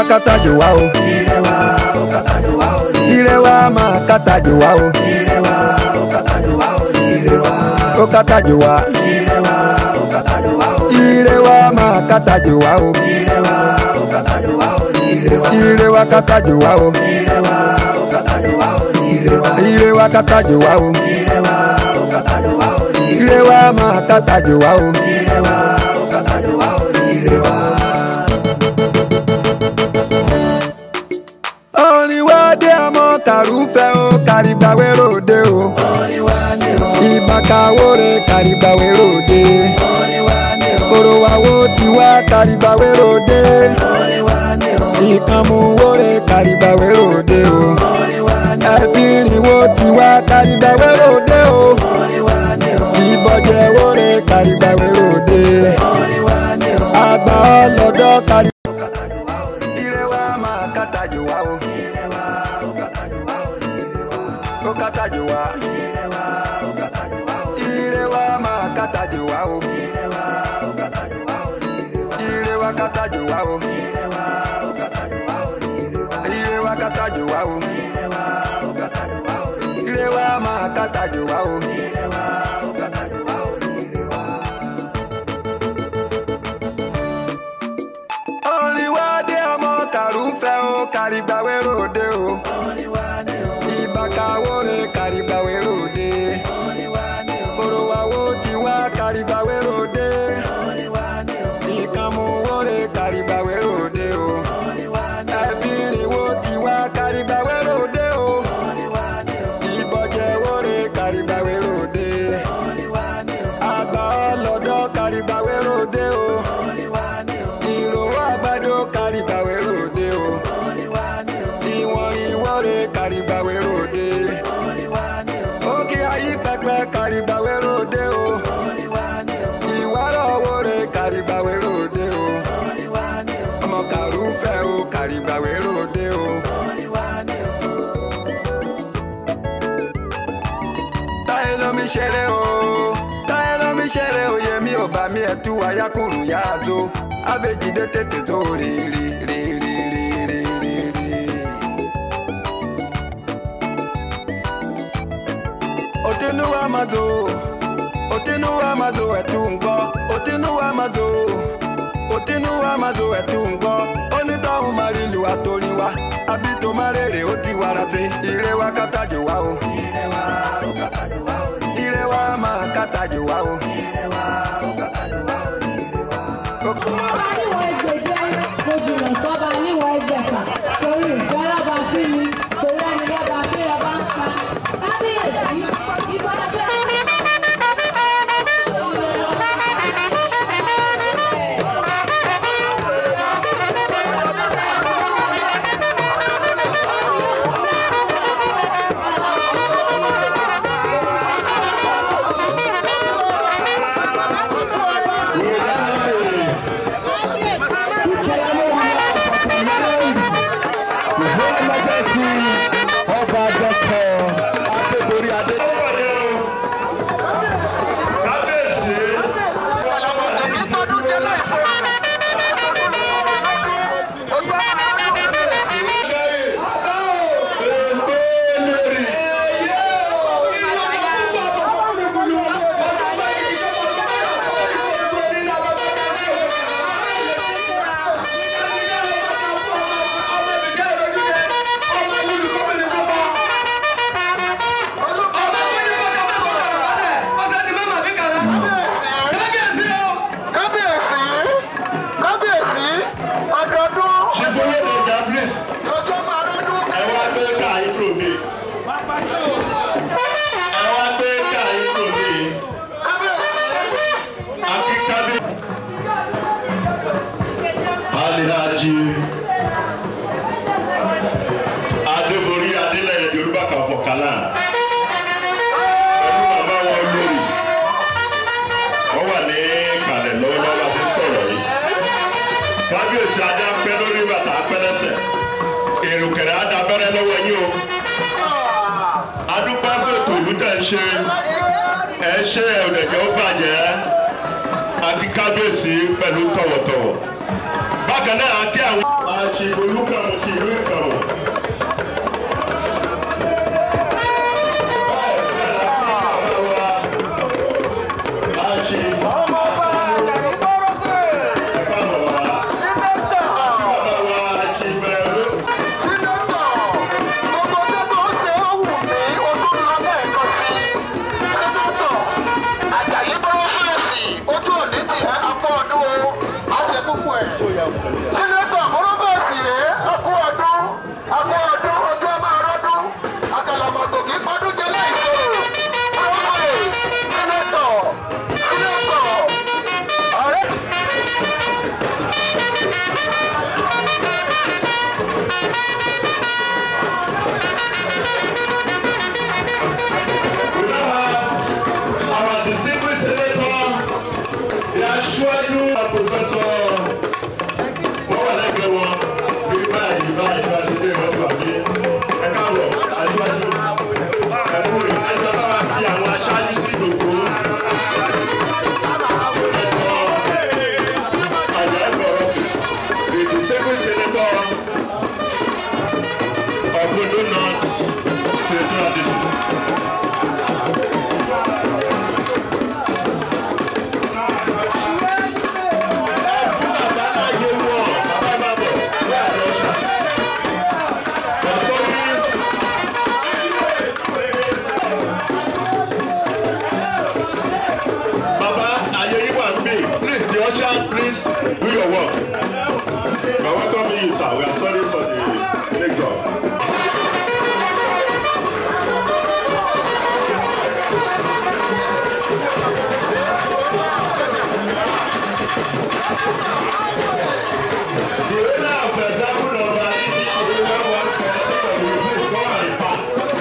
kátàjò wá o. ire wa ó kàtàjò wá o ire wa máa kátàjò wá o. ire wa ó kàtàjò wá o ire wa ó kátàjò wá. ire wa ó kàtàjò wá o ire wa máa kátàjò wá o. ire wa ó kàtàjò wá o ire wa ire wa kátàjò wá o. ire wa ó kàtàjò wá o ire wa ire wa kátàjò wá o. ire wa ó kàtàjò wá o ire wa máa kátàjò wá o. ire wa ó kàtàjò wá o ire wa. orin wa dé ọmọ kàrúfẹ́ o kàrígbàwé ròde o. orin wa ni o ìbákawóre kàrígbàwé ròde. orin wa ni o kòrò wa wo tiwa kàrígbàwé ròde. orin wa ni o ìkànnmúwóre kàrígbàwé ròde o. orin wa ni o ẹbìrìnwó tiwa kàrígbàwé ròde o. orin wa ni o ìbọ̀jẹ̀wóre kàrígbàwé ròde. orin wa ni o. àgbà ọlọ́dọ̀ kárí. kàtàjò wá o ire wa máa kátàjò wá o. ire wa ó kàtàjò wá o ire wa ó kátàjò wá. ire wa ó kàtàjò wá o ire wa máa kátàjò wá o. ire wa ó kàtàjò wá o ire wa ire wa kátàjò wá o. ire wa ó kàtàjò wá o ire wa ire wa kátàjò wá o. ire wa ó kàtàjò wá o ire wa máa kátàjò wá o. ire wa ó kàtàjò wá o ire wa. orin wa dé ọmọ kàrúfẹ́ o kàrígbàwé ròde o. orin wa ni o ìbákawóre kàrígbàwé ròde. orin wa ni o kòrò wa wo tiwa kàrígbàwé ròde. orin wa ni o ìkànnmúwóre kàrígbàwé ròde o. orin wa ni o ẹbìrìnwó tiwa kàrígbàwé ròde o. orin wa ni o ìbọ̀jẹ̀wóre kàrígbàwé ròde. orin wa ni o àgbà ọlọ́dọ̀ kàrígbàwé ròde o. orin wa ni o ìró àgbàdo kàrígbàwé ròde o. orin wa ni o ìwọ̀n ìwọ́re kàrígbàwé ròde. orin wa ni o òkè ayé pẹpẹ kàrígbàwé ròde o. orin wa ni o ìwárọ̀ owóre kàrígbàwé ròde o. orin wa ni o ọmọ kàrúfẹ́ o kàrígbàwé ròde o. orin wa ni o. táyé lómi ṣeré o táyé lómi ṣeré o yẹmi ò bá mi ẹtú ayákùrù yá tó abéjídé tètè tó rí rí rí rí rí rí rí rí. òtínúwá máa tó òtínúwá máa tó ẹ̀tú ń gbọ́ òtínúwá máa tó òtínúwá máa tó ẹ̀tú ń gbọ́ onítọ̀hún máa rí lu àtòrí wa àbí tó má rèrè ó ti wàrà tí ire wa kátàjò wá o ire wa ó kàtàjò wá o ire wa máa kátàjò wá o. ire wa ó kàtàjò wá o ire wa. Ọba níwọ̀n ẹgbẹ̀jẹ́, mo jùlọ sọ́ba níwọ̀n ẹgbẹ̀fà. Torí ìfẹ́ lọ́ba sí mi, torí ẹni lọ́ba kí ọba ń pa. Kábíyèsí, ìbọn abẹ́. ọba dọkọ adébórí adé. kábíyèsí. kábíyèsí kábíyèsí ọdọọdún ṣífúnlẹ̀ ní gabriel lọ́jọ́ máa rọ́dún ẹ wá gbé ká ìlú mi. ẹ wá gbé ká ìlú mi. kábíyèsí àti kábí. alihaji adébórí adélẹ̀yẹ yorùbá kan fọkànlá. pẹ̀lú bàbá wọn lórí. wọ́n wà ní kalẹ̀ lọ́wọ́lọ́wọ́ bá ti sọ̀rọ̀ yìí. kábíyèsí adé apẹ́ lórí bàtà apẹ́ lẹ́sẹ̀. èrùkẹ̀rẹ̀ adabẹ́rẹ́ lọ́wọ́ yín o. adúpẹ́ fún ètò ìlú tẹ̀ ń ṣe. ẹ ṣe ẹ̀rẹ̀jẹ̀ ó bàjẹ́. àti kábíyèsí pẹ̀lú tọ̀wọ̀tọ̀wọ̀. bákan náà a kí àwọn. Àṣìbolúkàmù ti ìlú Ìkàmù. ọmọ ọba àjàyí gbọ́rọ̀ fẹ́ sínétọ̀ sínétọ̀ gbogbo sẹ́tọ̀ ó ṣe ó wù mí ojú ńlá lẹ́ẹ̀kan sí sínétọ̀ àjàyí gbọ́rọ̀ fẹ́ẹ̀sì ojú òní ti ẹ́ akọ ọdún o á ṣe púpọ̀ ẹ̀ sínétọ̀ gbọ́rọ̀ fẹ́ẹ̀sì rèé akọ ọdún akọ ọdún ojú ọmọ ọrọ́dún àkàlàmọ̀tò kì í pọ́dún jẹ láìsòrò gbọ́rọ̀ fẹ́ẹ̀ sínétọ̀ sínétọ̀ ọ̀rẹ́. Our distinguished senator, the aṣáájú professor wọ́n wà lẹ́gbẹ̀ẹ́ wọn bí báyìí báyìí bá ti dé ìwọ́n gbà mí ẹ káàbọ̀ aṣáájú ẹ̀kú rẹ̀ ẹjọ́ bá wà fi àwọn aṣáájú sí ìdòkó. The distinguished senator of Ondo North Senatorial District. Baba, ayé yín wà níbí. Please, the ushers, please do your work. We are welcoming you, sir. We are sorry for the mix-up. The owner of the double number is the owner one for the please come and park.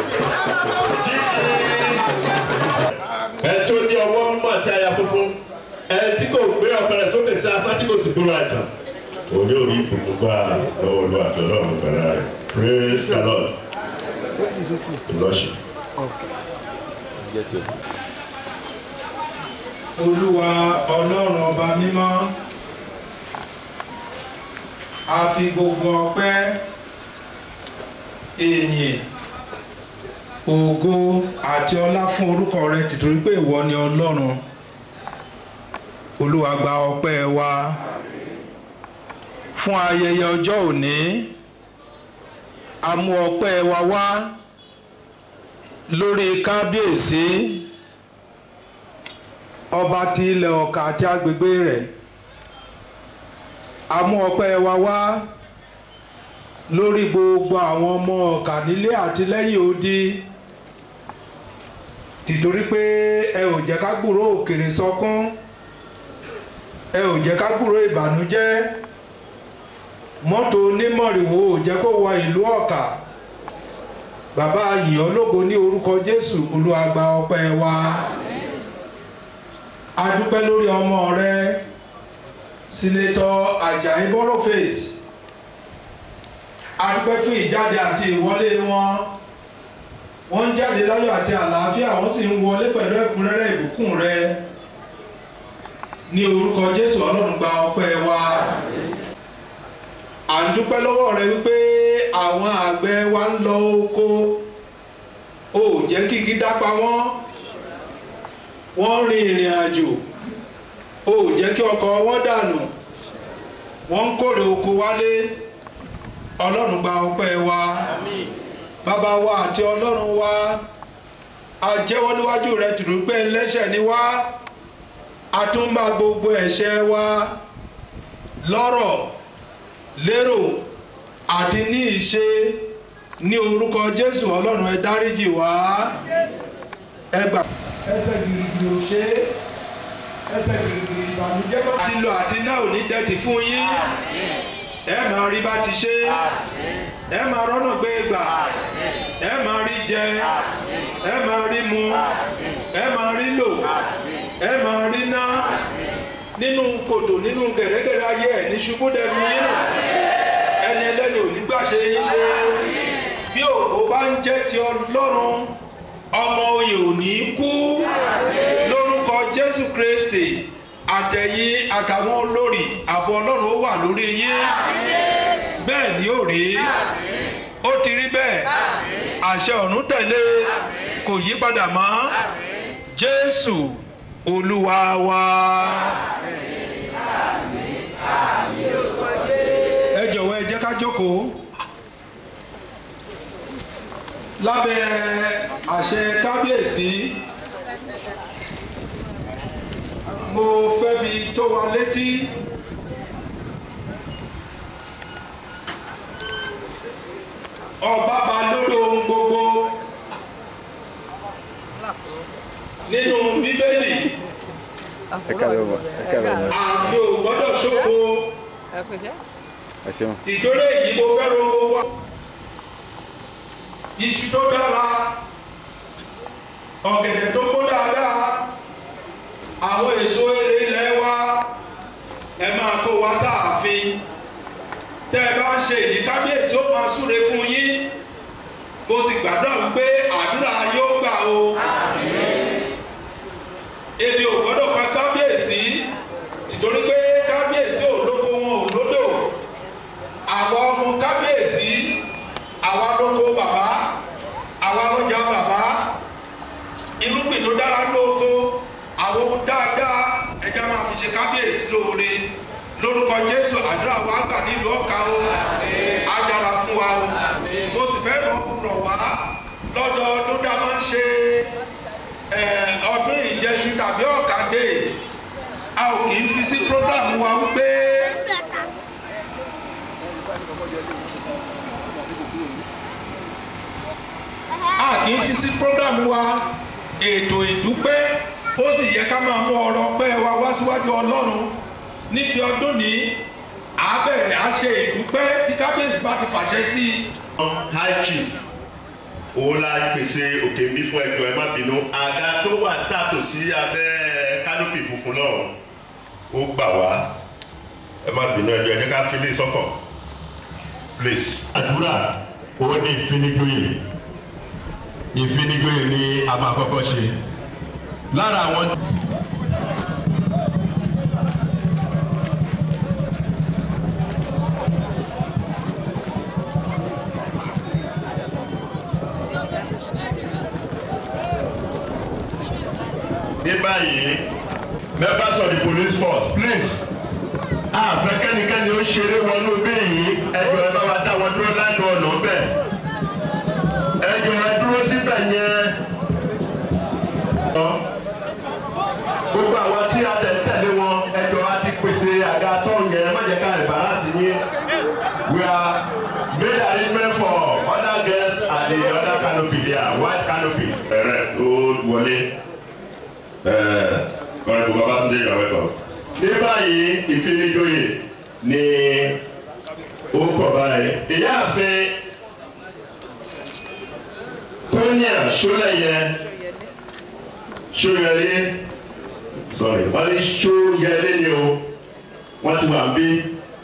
ẹ tí ó ní ọwọ́ mímọ́ àti àyà funfun ẹ tí kò gbé ọ̀pẹ̀rẹ̀ sókè sí asá tí kò sì gbúrò àjà. òní orí ìbùkún gbà lọ́wọ́ olú àti ọlọ́run gbàrà rẹ̀ praise the lord ìlọ́sì. olúwa ọlọ́run ọba mímọ́ a fi gbogbo ọpẹ́ èyìn ògo àti ọlá fún orúkọ rẹ tìtorí pé ìwọ ni ọlọ́run olúwa gba ọpẹ́ wa fún ayẹyẹ ọjọ́ òní a mú ọpẹ́ wa wá lórí kábíyèsí ọba ti ilẹ̀ ọ̀kà àti agbègbè rẹ̀ a mú ọpẹ́ wa wá lórí gbogbo àwọn ọmọ ọ̀kà nílé àti lẹ́yìn odi tìtorí pé ẹ ò jẹ́ ká gbúrò òkèrè sọkún ẹ ò jẹ́ ká gbúrò ìbànújẹ́ mọ́tò onímọ̀rìwò ò jẹ́ kó wọ ìlú ọ̀kà bàbá yìí ológo ní orúkọ jésù olúwa gba ọpẹ́ wa a dúpẹ́ lórí ọmọ rẹ sínétọ̀ ajayi boroface a dúpẹ́ fún ìjáde àti ìwọlé wọn wọ́n ń jáde láyọ̀ àti àlàáfíà wọ́n sì ń wọlé pẹ̀lú ẹ̀kúnrẹ́rẹ́ ìbùkún rẹ ní orúkọ jésù ọlọ́run gba ọpẹ́ wa à ń dúpẹ́ lọ́wọ́ rẹ wípé àwọn àgbẹ̀ wa ń lọ oko o ò jẹ́ kí igi dápa wọ́n wọ́n rin ìrìn àjò o ò jẹ́ kí ọkọ̀ wọn dànù wọ́n ń kórè oko wálé ọlọ́run gba ọpẹ́ wa bàbá wa àti ọlọ́run wa a jẹ́wọ́ níwájú rẹ tùrú pé ẹlẹ́ṣẹ̀ ni wá a tún bá gbogbo ẹ̀ṣẹ̀ wa lọ́rọ̀ lérò àti ní ìṣe ní orúkọ jésù ọlọ́run ẹ dáríjì wá ẹ gbà. ẹsẹ̀ gìrìgìrì ò ṣe é ẹsẹ̀ gìrìgìrì ìbànújẹ́ bá ti lọ àti náà ò ní dẹ́tì fún yín ẹ máa rí bá ti ṣe ẹ máa rọ́nà gbé gbà ẹ máa rí jẹ ẹ máa rí mu ẹ máa rí lò ẹ máa rí ná nínú kòtò nínú gẹ̀rẹ́gẹ̀rẹ́ ayé ẹ̀ ní ṣubú dẹnu yín nù ẹni ẹlẹ́ni ò ní gbà ṣe yín ṣe bí òkú bá ń jẹ́ ti ọlọ́run ọmọ oyè ò ní kú lórúkọ jésù kristi àtẹ̀yìn àtàwọn olórí àbọ̀ ọlọ́run ó wà lórí yín bẹ́ẹ̀ ni ó rí ó ti rí bẹ́ẹ̀ àṣẹ ọ̀run tẹ̀lé kò yí padà mọ́ jésù olúwa wa. ẹ jọ̀wọ́ ẹ jẹ́ ká jókòó lábẹ́ àṣẹ kábíyèsí mo fẹ́ fi tó wa létí. ọba ba lórí ohun gbogbo nínú bíbélì ẹ káàárọ̀ wá ẹ káàárọ̀ wá àfi ò gbọ́dọ̀ ṣòfò ẹ ṣeun ìtòlé yìí mo fẹ́ rongo wá iṣu tó dára ọ̀gẹ̀dẹ̀ tó kó dáadáa àwọn èso eré ilẹ̀ wa ẹ máa kó wá sáàfin tẹ́ ẹ bá ń ṣe èyí kábíyèsí ó máa súre fún yín mo sì gbàdúrà wípé àdúrà yóò gbà o ebi ò gbọ́dọ̀ pa kábíyèsí tìtorí pé kábíyèsí ò lóko wọn ò lódò àwọn ọmọ kábíyèsí àwa lóko bàbá àwa lọ́jà bàbá irúgbìn tó dára lóko àwọn ohun dáadáa ẹja máa fi ṣe kábíyèsí lóore lórúkọ jésù àdúrà wa gbà nílùú ọ̀ka o á dára fún wa o mo sì fẹ́ rọ̀ wá lọ́dọọdún tá a máa ń ṣe eh, ọdún ìjẹsù tàbí ọ̀kadé a ò kì í fi sí program wa wípé a kì í fi sí program wa ètò ìdúpẹ́ ó sì yẹ ká máa mú ọrọ̀ pẹ́ wa wá síwájú ọlọ́run ní ti ọdún ní àbẹ̀rẹ̀ á ṣe ìdúpẹ́ tí kábíyèsí bá ti fàṣẹ sí i. high chief òun la pèsè òkè ń bí fún ẹjọ ẹ má bínú àga tó wà tààtò sí abẹ́ kánópì funfun náà ó gbà wá ẹ má bínú ẹjọ ẹ jẹ́ ká fi lé sọ́kàn please. àdúrà ó ní ìfinigbóyè ìfinigbóyè ni a máa kọ́kọ́ ṣe lára àwọn. ní báyìí members of the police force please àfẹ́ kẹ́nikẹ́ni ó ṣeré wọnú bẹ́ẹ̀yìn ẹjọ́ ẹ bá wa dá wọn dúró láti ọ̀nà bẹ́ẹ̀ ẹjọ́ ẹ dúró síbẹ̀ yẹn. gbogbo àwọn tí a tẹ̀ tẹ̀lé wọn ẹjọ́ a ti pèsè àga tó yẹn má jẹ́ ká ìbára ti yín we are made arrangement for other girls and the other canopy there white canopy ẹ̀rẹ̀ tó wọlé ọ̀rẹ́ bùbá bá tún dé ìyàwó ẹ̀kọ́. ní báyìí ìfinijoyè ni ó kọ̀ báyìí. ìyá àfin tóníà ṣọlẹ̀yẹ ṣọyẹlé sorry wọ́n ní ṣọyẹlé ni o wọ́n ti wà ń bí.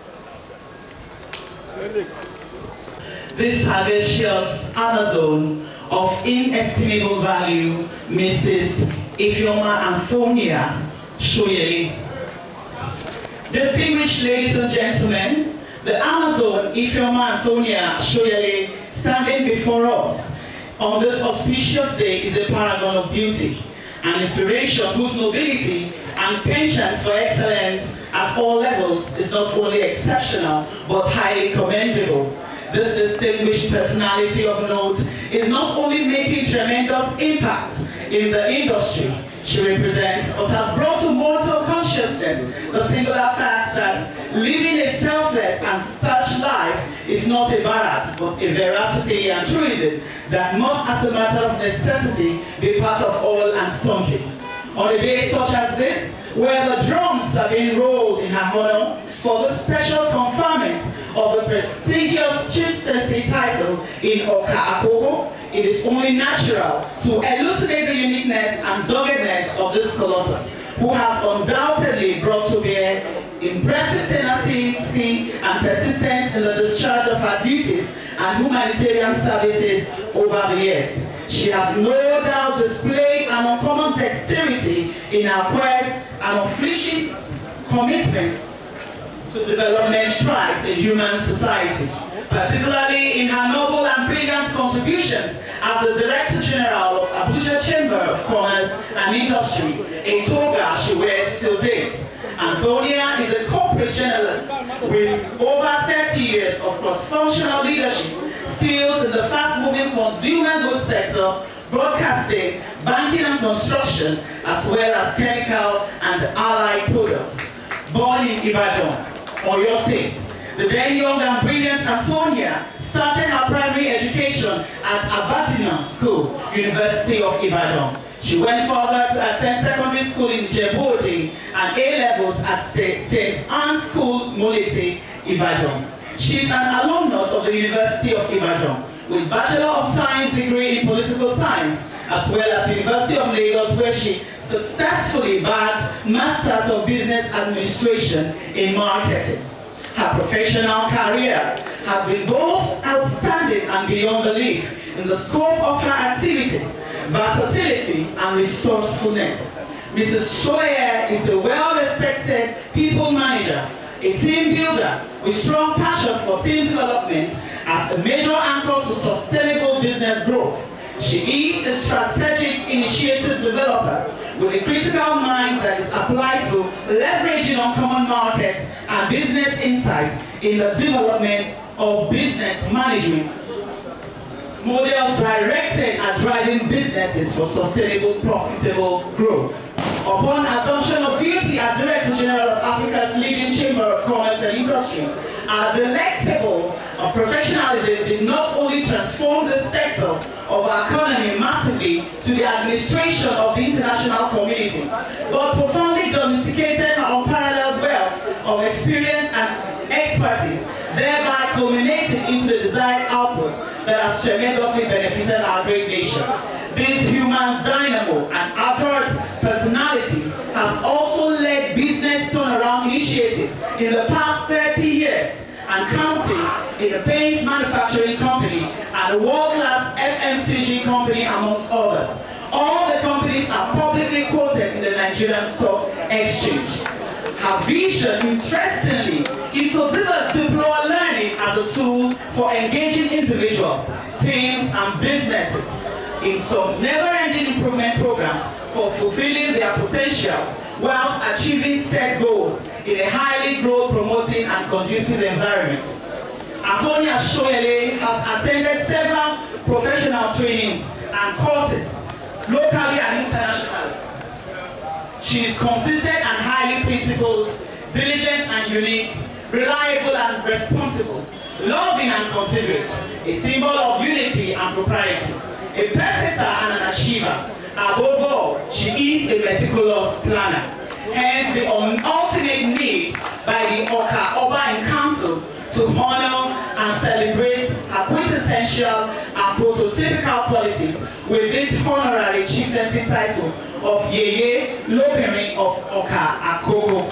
This herbaceous Amazon of inestimable value, Mrs. Ifeoma Anthonia Shoyele. Distinguished ladies and gentlemen, the Amazon Ifeoma Anthonia Shoyele standing before us on this auspicious day is a paragon of beauty, an inspiration whose nobility and penchant for excellence at all levels is not only exceptional but highly commendable. This distinguished personality of note is not only making tremendous impact in the industry she represents, but has brought to mortal consciousness the singular fact that living a selfless and such life is not a barrack, but a veracity and truism that must, as a matter of necessity, be part of all and sundry. On a day such as this, where the drums are being rolled in her honor for the special conferment of the prestigious chieftaincy title in Oka Apoko, it is only natural to elucidate the uniqueness and doggedness of this colossus, who has undoubtedly brought to bear impressive tenacity and persistence in the discharge of her duties and humanitarian services over the years. She has no doubt displayed an uncommon dexterity in her quest and unflinching commitment to development strides in human society, particularly in her noble and brilliant contributions as the Director General of Abuja Chamber of Commerce and Industry, a toga she wears till date. Antonia is a corporate journalist with over 30 years of cross-functional leadership skills in the fast-moving consumer goods sector, broadcasting, banking and construction, as well as chemical and allied products. Born in Ibadan, Oyo State, the then young and brilliant Antonia started her primary education at Abatinan School, University of Ibadan. She went further to attend secondary school in Djibouti and A-levels at St. Anne's School, Molete, Ibadan. She is an alumnus of the University of Ibadan with Bachelor of Science degree in Political Science as well as University of Lagos where she successfully bagged Masters of Business Administration in Marketing. Her professional career has been both outstanding and beyond belief in the scope of her activities, versatility and resourcefulness. Mrs. Shoyer is a well-respected people manager, a team builder with strong passion for team development as a major anchor to sustainable business growth. She is a strategic initiative developer with a critical mind that is applied to leveraging on common markets and business insights in the development of business management. Models directed at driving businesses for sustainable, profitable growth. Upon assumption of duty as Director General of Africa's leading Chamber of Commerce and Industry, our delectable of professionalism did not only transform the sector of our economy massively to the administration of the international community, but profoundly domesticated her unparalleled wealth of experience and expertise, thereby culminating into the desired output that has tremendously benefited our great nation. This human dynamo and apparent personality has also led business turnaround initiatives in the past 30 years and counting in a paint manufacturing company and a world-class FMCG company amongst others. All the companies are publicly quoted in the Nigerian Stock Exchange. Her vision, interestingly, is to develop deploy learning as a tool for engaging individuals, teams, and businesses in some never-ending improvement programs for fulfilling their potentials whilst achieving set goals in a highly growth-promoting and conducive environment. Antonia Shoele has attended several professional trainings and courses, locally and internationally. She is consistent and highly principled, diligent and unique, reliable and responsible, loving and considerate, a symbol of unity and propriety, a perseverer and an achiever. Above all, she is a meticulous planner. Hence the ultimate need by the Oka Oba in Council to honor and celebrate her quintessential and prototypical qualities with this honorary chieftaincy title of Yeye Lobirin of Oka Akoko.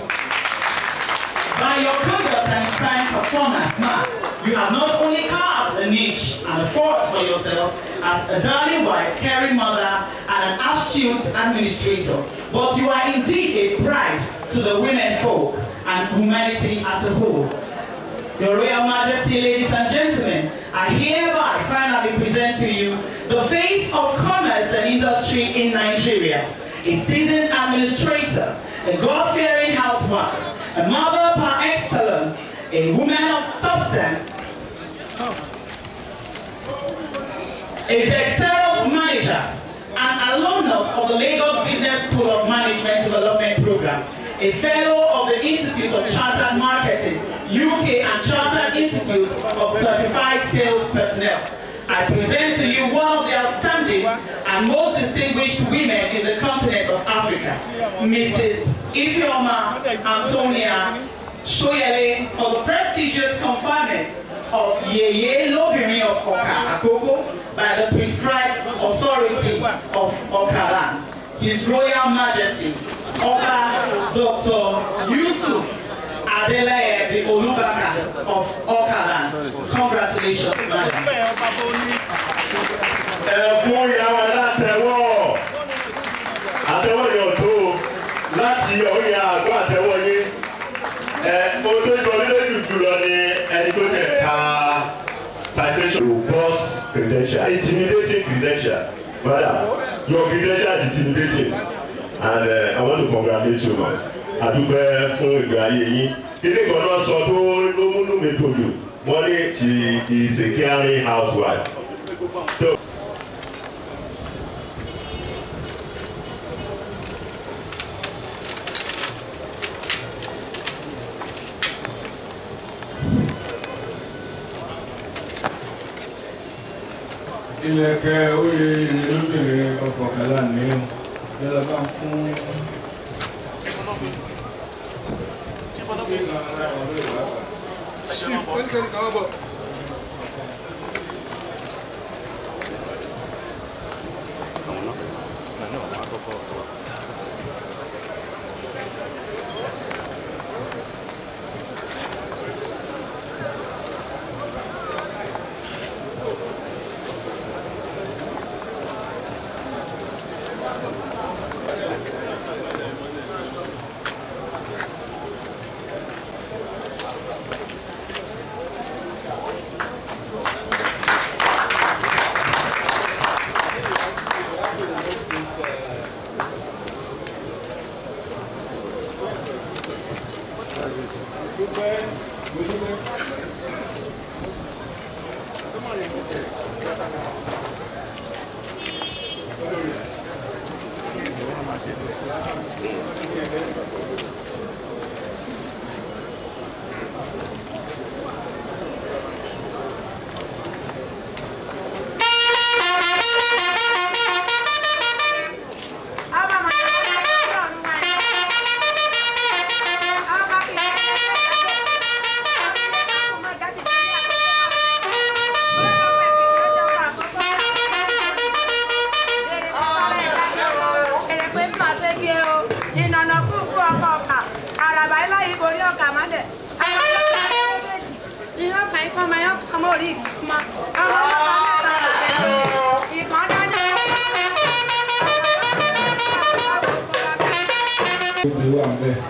By your conduct and inspiring performance, ma, you have not only carved a niche and a force for yourself as a darling wife, caring mother, and an astute administrator, but you are indeed a pride to the women folk and humanity as a whole. Your Royal Majesty, ladies and gentlemen, I hereby finally present to you the face of commerce and industry in Nigeria, a seasoned administrator, a God-fearing housewife, a mother par excellence, a woman of substance, a dexterous manager, an alumnus of the Lagos Business School of Management Development Program, a fellow of the Institute of Chartered Marketing, UK and Chartered Institute of Certified Sales Personnel. I present to you one of the outstanding and most distinguished women in the continent of Africa, Mrs. Ifeoma Antonia Shoyele, for the prestigious conferment of Yeye Lobirin of Oka Akoko by the prescribed authority of Okalan. His Royal Majesty, Oka Dr. Yusuf Adeleye the Olubaka of Okalan. Congratulations, madam. ẹ fún ìyàwó látẹwọ́ àtẹwọ́ yóò tó láti ọ̀yà àgọ́ àtẹwọ́ yé ẹ mo tó jọ congratulations to boss credential intimidating credentials brother your credential is intimidating and uh, I want to congratulate you man adúpẹ́ fún ìgbé ayé yín kíní kan náà sọ tó ló múnú mi dòdò wọ́n ní she is a caring housewife. So, ilẹ̀kẹ̀ oyè ìrìnlóbìnrin ọkọ̀kẹ́lá ní o yálà bá ń fún obì wà ń bẹ̀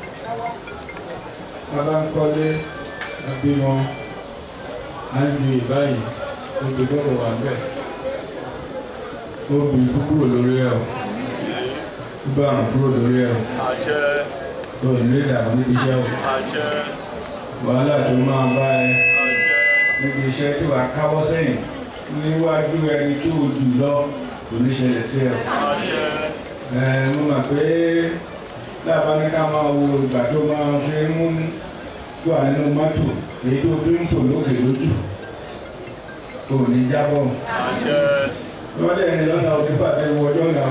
bàbá ń kọ́lé àbí wọn á ń di ìbáyìí obì gbọ́dọ̀ wà ń bẹ̀ obì kúkúrò lórí ẹ̀ o gbogbo àrùn kúrò lórí ẹ̀ o o ní ìdààmú níbi iṣẹ́ o wàhálà tó máa bá ẹ níbi iṣẹ́ tí wàá káwọ́ sẹ́yìn níwájú ẹni tó o jù lọ kò ní ṣẹlẹ̀ sí ẹ o ẹ mo mọ̀ pé lábá ní ká máa wo ìgbà tó máa fi ń mú wà nínú mọ́tò èyí tó fi ń fò lókè lójú kò ní jábọ̀ wọ́n dẹ̀ ní lọ́nà òní pàdé wọjọ́ náà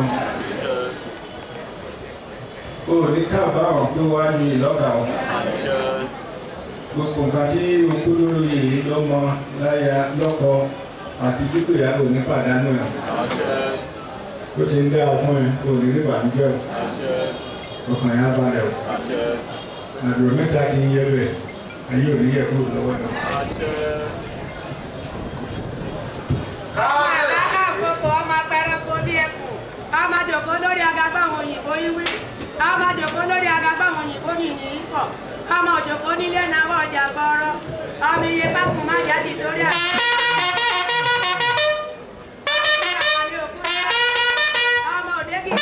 o ní kábàámọ̀ pé wàá ní ìlọ́gà o gbogbo nǹkan tí okúdúró yìí lọ́mọ láya lọ́kọ àti dúkìá ò ní pàdánù ẹ̀ ó ti ń dá ọ fún ẹ kò ní rí ìbànújẹ́ o ọkàn yẹn á balẹ̀ o àdúrà mẹ́ta kì í yẹ bẹ́ẹ̀ ayé ò ní yẹ kúrò lọ́wọ́ ẹ̀. ọmọ jòkó lórí agagbá àwọn òyìnbó yíwí ọmọ jòkó lórí agagbá àwọn òyìnbó yìnyín ifọ̀ ọmọ jòkó nílé náwó ọjà gbọrọ ọmọ iye pákó má jáde torí àná. ọmọ òde kìí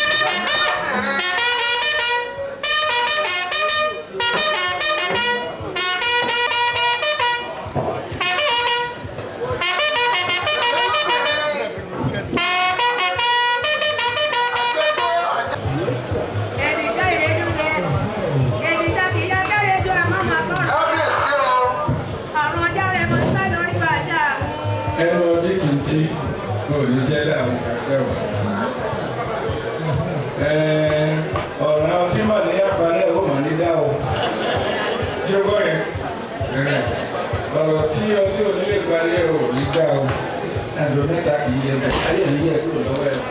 Èmi iṣẹ́ ìrẹ́jú lẹ. Èmi iṣẹ́ kìí yá kẹ́rẹ́ ju àmọ́ màá kọ́. Ọ̀run ọjà rẹ̀ mo fẹ́ lórí bàṣà. ẹnu ọtí kì í tí kò ní jẹ́ dààmú kẹ̀kẹ́ o. ọ̀ràn ọtí mà ní apalẹ̀ ó mà ní dá o. ṣé o gbọ́ yẹn? ọ̀rọ̀ tí ọtí ò ní lè gbalẹ̀ o ní dá o. àdùn mẹ́ta kì í yẹ bẹ́ẹ̀ ayé ò ní yẹ kúrò lọ́wọ́ ẹ̀.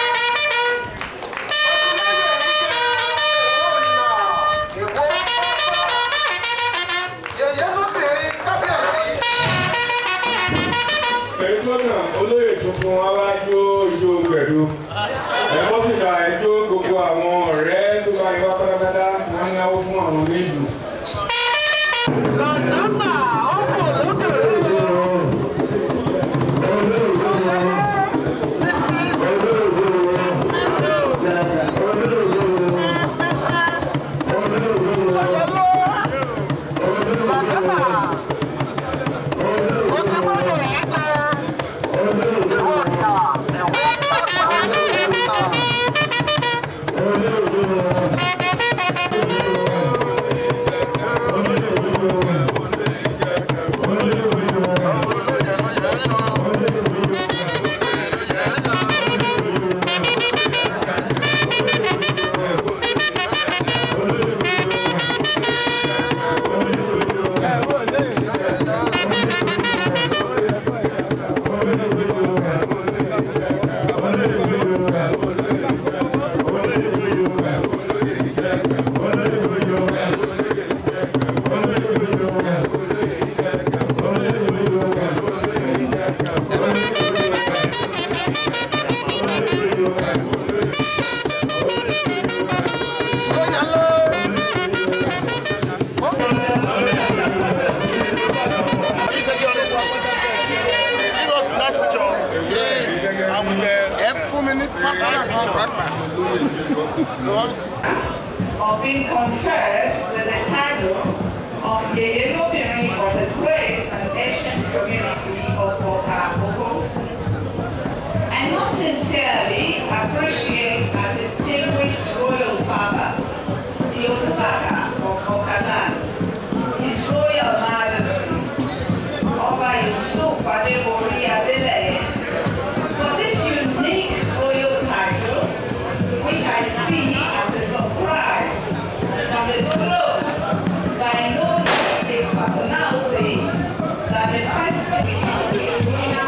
Ìwọ gbogbo wọn wá jó ijó gbẹ̀du ẹ bó sì dá ẹjọ́ gbogbo àwọn ọ̀rẹ́ tó bá yẹ wá pátápátá wọn náwó fún àwọn méjì. lọ́sàmà ó fò lókè rẹ̀. ẹ fún mi ní pásítọ̀ kan pàápàá. of being conferred with the title of Yeye Lobiri of the great and ancient community of Okakoko. I most sincerely appreciate our distinguished royal father, the Olubaka of Okalan, His Royal Majesty, Oba Yusuf Adebori Adeleye, for this unique royal title, which I see as a surprise from the throne by no less a personality than the first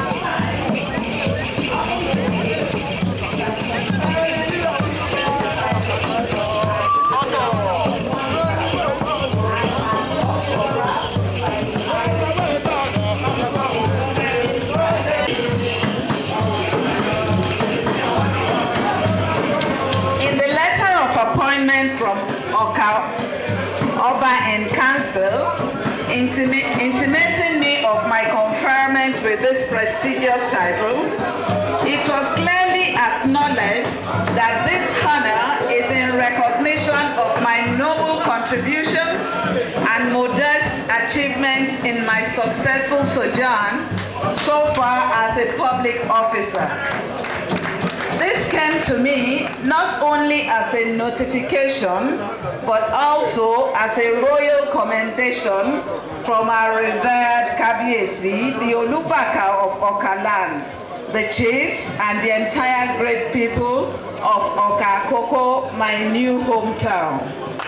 In the letter of appointment from Oka, Oba and Council, intimi- intimating me of my conferment with this prestigious title, it was clearly acknowledged that this honor is in recognition of my noble contributions and modest achievements in my successful sojourn so far as a public officer. This came to me not only as a notification, but also as a royal commendation from our revered Kabiesi, the Olubaka of Okalan, the chiefs and the entire great people of Okakoko, my new hometown.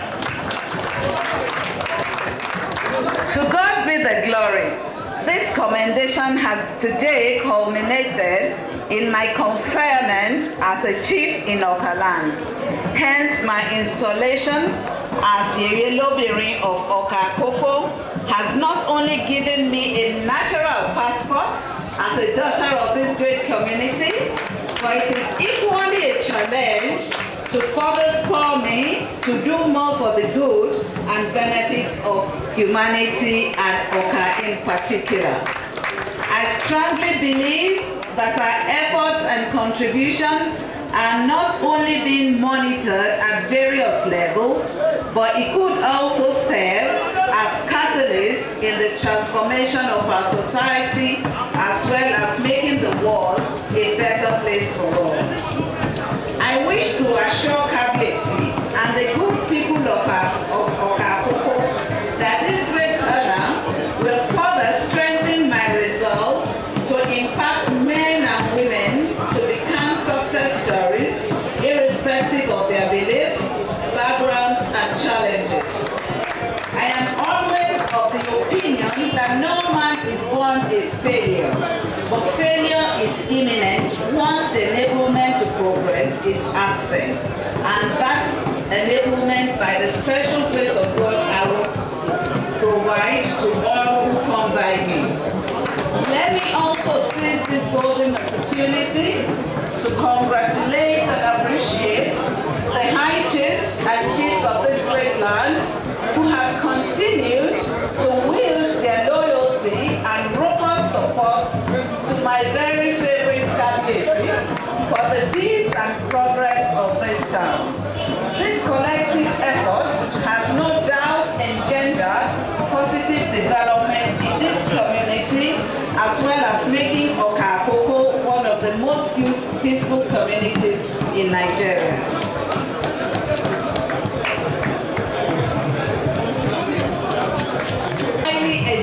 To God be the glory. This commendation has today culminated in my conferment as a chief in Okaland. Hence, my installation as Yeye Lobiri of Okakoko has not only given me a natural passport as a daughter of this great community, but it is equally a challenge to further spur me to do more for the good and benefit of humanity and Oka in particular. I strongly believe that our efforts and contributions are not only being monitored at various levels, but it could also serve as catalysts in the transformation of our society as well as making the world a better place for all. I wish to assure Kabiyesi and the good people of our of Okakoko that this great honor will further strengthen my resolve to impact men and women to become success stories irrespective of their beliefs, backgrounds, and challenges. I am always of the opinion that no man is born a failure, but failure is imminent once the enablement to progress is absent. And that enablement by the special grace of God I will provide to all who come by me. Let me also seize this golden opportunity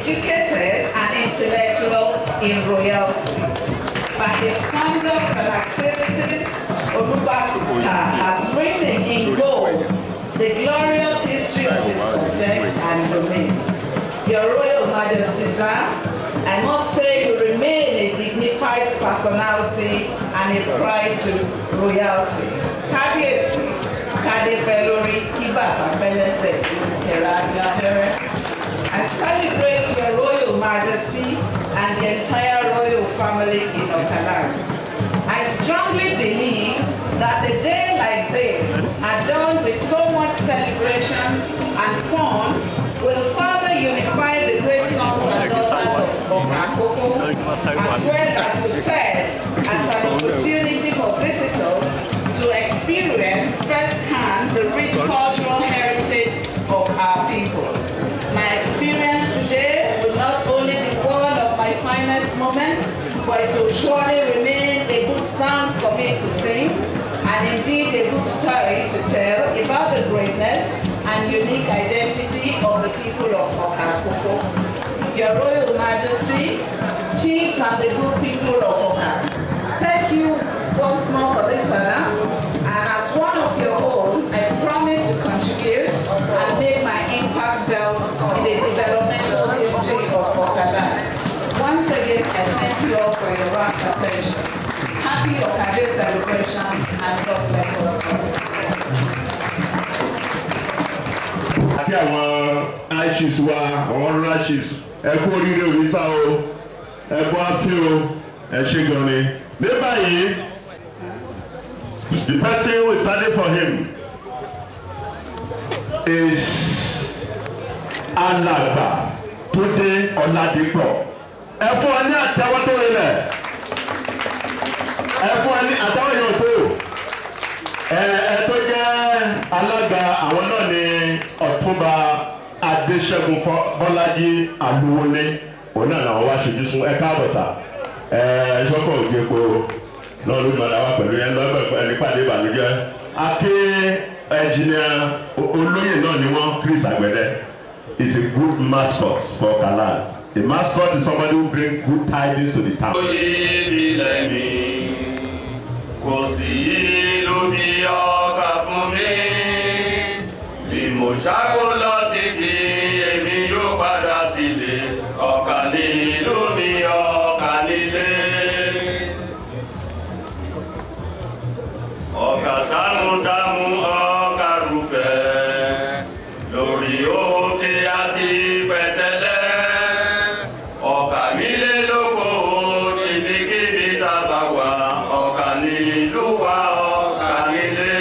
educated and intellectuals in royalty. By his conduct and activities, Olubakuta has written in gold the glorious history of his subjects and domain. Your Royal Majesty, sir, I must say you remain a dignified personality and a pride to royalty. Kábíyèsí, Kádé pẹ́ lórí, kí bàtà pẹ́ lẹ́sẹ̀, ìkẹrẹ àgbà fẹ́rẹ́. I celebrate your Royal Majesty and the entire royal family in Okaland. I strongly believe that a day like this, adorned with so much celebration and fun, will further unify the great sons and daughters of Okakoko, as well as we said, as an opportunity for visitors to experience firsthand the rich cultural heritage of our people. My experience today will not only be one of my finest moments, but it will surely remain a good song for me to sing, and indeed a good story to tell about the greatness and unique identity of the people of Okakoko. Your Royal Majesty, chiefs and the good people of Okakoko, thank you once more for this honor, and as one of your own, I promise to contribute and make my impact felt in the developmental history of Okada. Once again, I thank you all for your rapt attention. Happy Okada celebration and God bless us all. àti àwọn high chiefs wa àwọn rural chiefs ẹ kú oríire òní sá o ẹ kú àfi o ẹ ṣe gan ni. ní báyìí the person who is standing for him is alàgbà Túndé Ọládìpọ̀ ẹ fún ọ ní àtẹ́wọ́ tó rinlẹ̀ ẹ fún ọ ní àtẹ́wọ́ yóò tó ẹ ẹ tó jẹ́ alága àwọn náà ní ọ̀túnba adéṣẹ́gun Fọ- bọ́lájí àlùwọlé òun náà làwọn wá ṣojú fún ẹ káàbọ̀ sà ẹ ṣọ́kọ̀ òjèpo náà ló gbọ́dọ̀ wá pẹ̀lú yẹn lọ́gbẹ̀ ẹni pàdé ìbànújẹ́ aké ẹnjìnìà olóyè náà ni wọ́n Chris Àgbẹ̀dẹ is a good mascot for Kalan a mascot is somebody who bring good tidings to the town. ilẹ̀ mi kò sí ìlú bí ọkà fún mi bí mo ṣáko lọ títí èmi yóò padà sílé ọkà ní ìlú mi ọkà nílé. ọkà támútámú ọkà rúfẹ́ lórí òkè àti pẹ̀tẹ́lẹ̀ ọkà nílé lóko níbikíbi tá a bá wà ọkà nílùú wa ọkà nílé.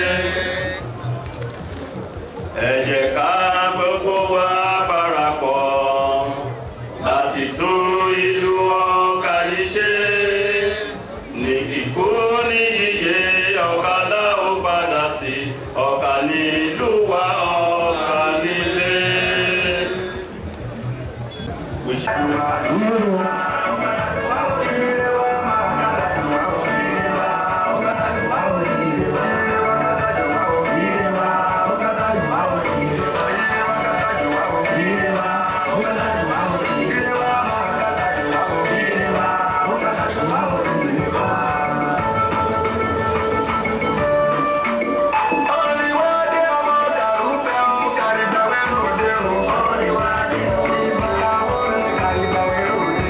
ẹ jẹ́ ká gbogbo wa parapọ̀ láti tún ìlú ọkà yìí ṣe ní kíkó ní iye ọkà láò padà sí ọkà nílùú wa ọkà nílé. Thank you.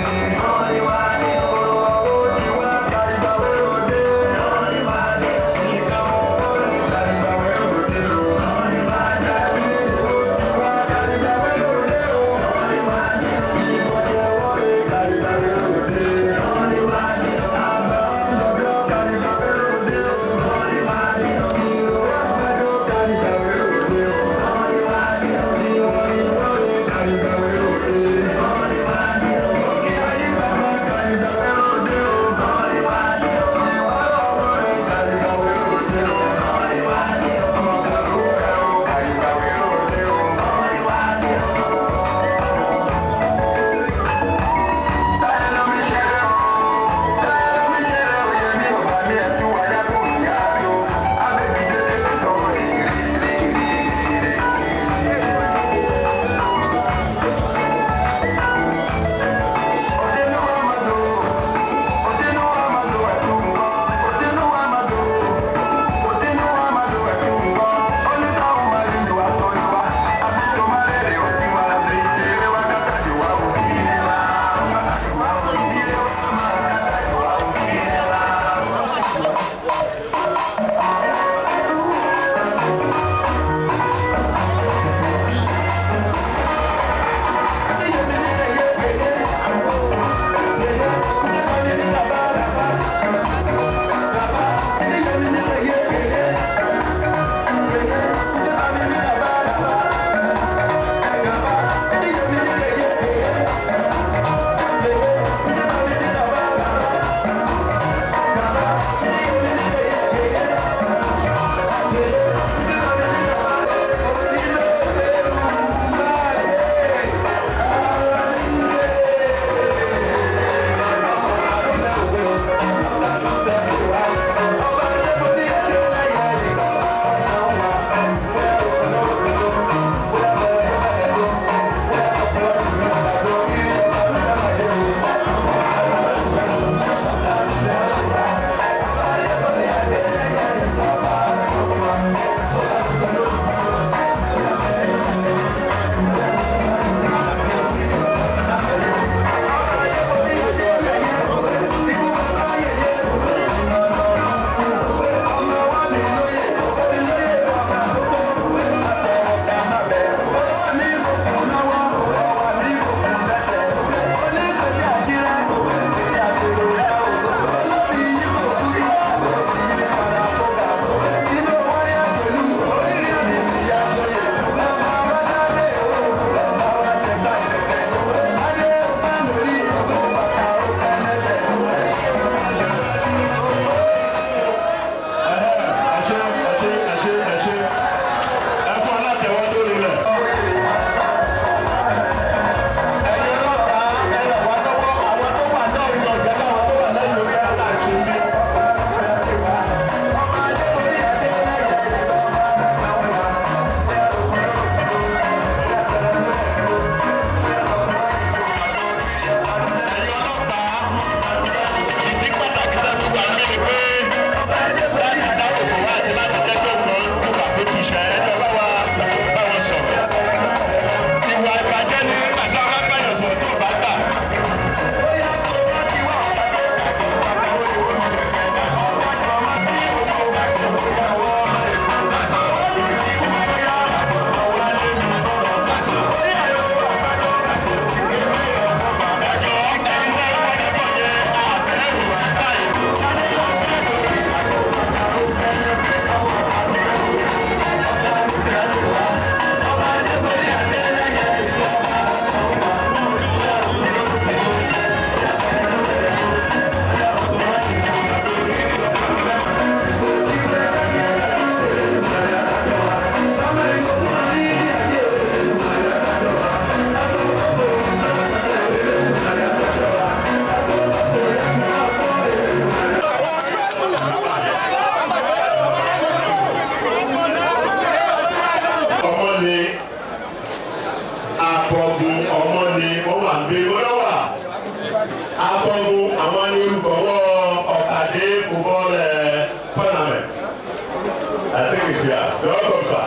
afọgun ọmọ ni ó wà ń gbé olówà afọgun àwọn ní olùfọwọ́ ọ̀kadé football eh, tournament I think it's here welcome sir.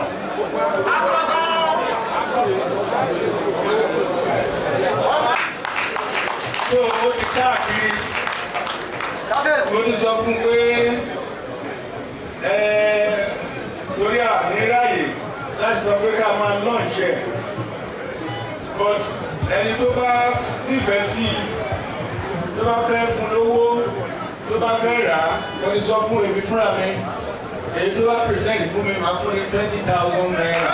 tó o ti káàkiri mo ti sọ fún pé ẹ torí àníráyè láti sọ pé ká máa launch ẹ̀ but ẹni tó bá nífẹ̀ẹ́ sí i tó bá fẹ́ fún lówó tó bá fẹ́ rà á mo ti sọ fún èmi fúnra mi èyí tó bá present fún mi máa fún ní twenty thousand naira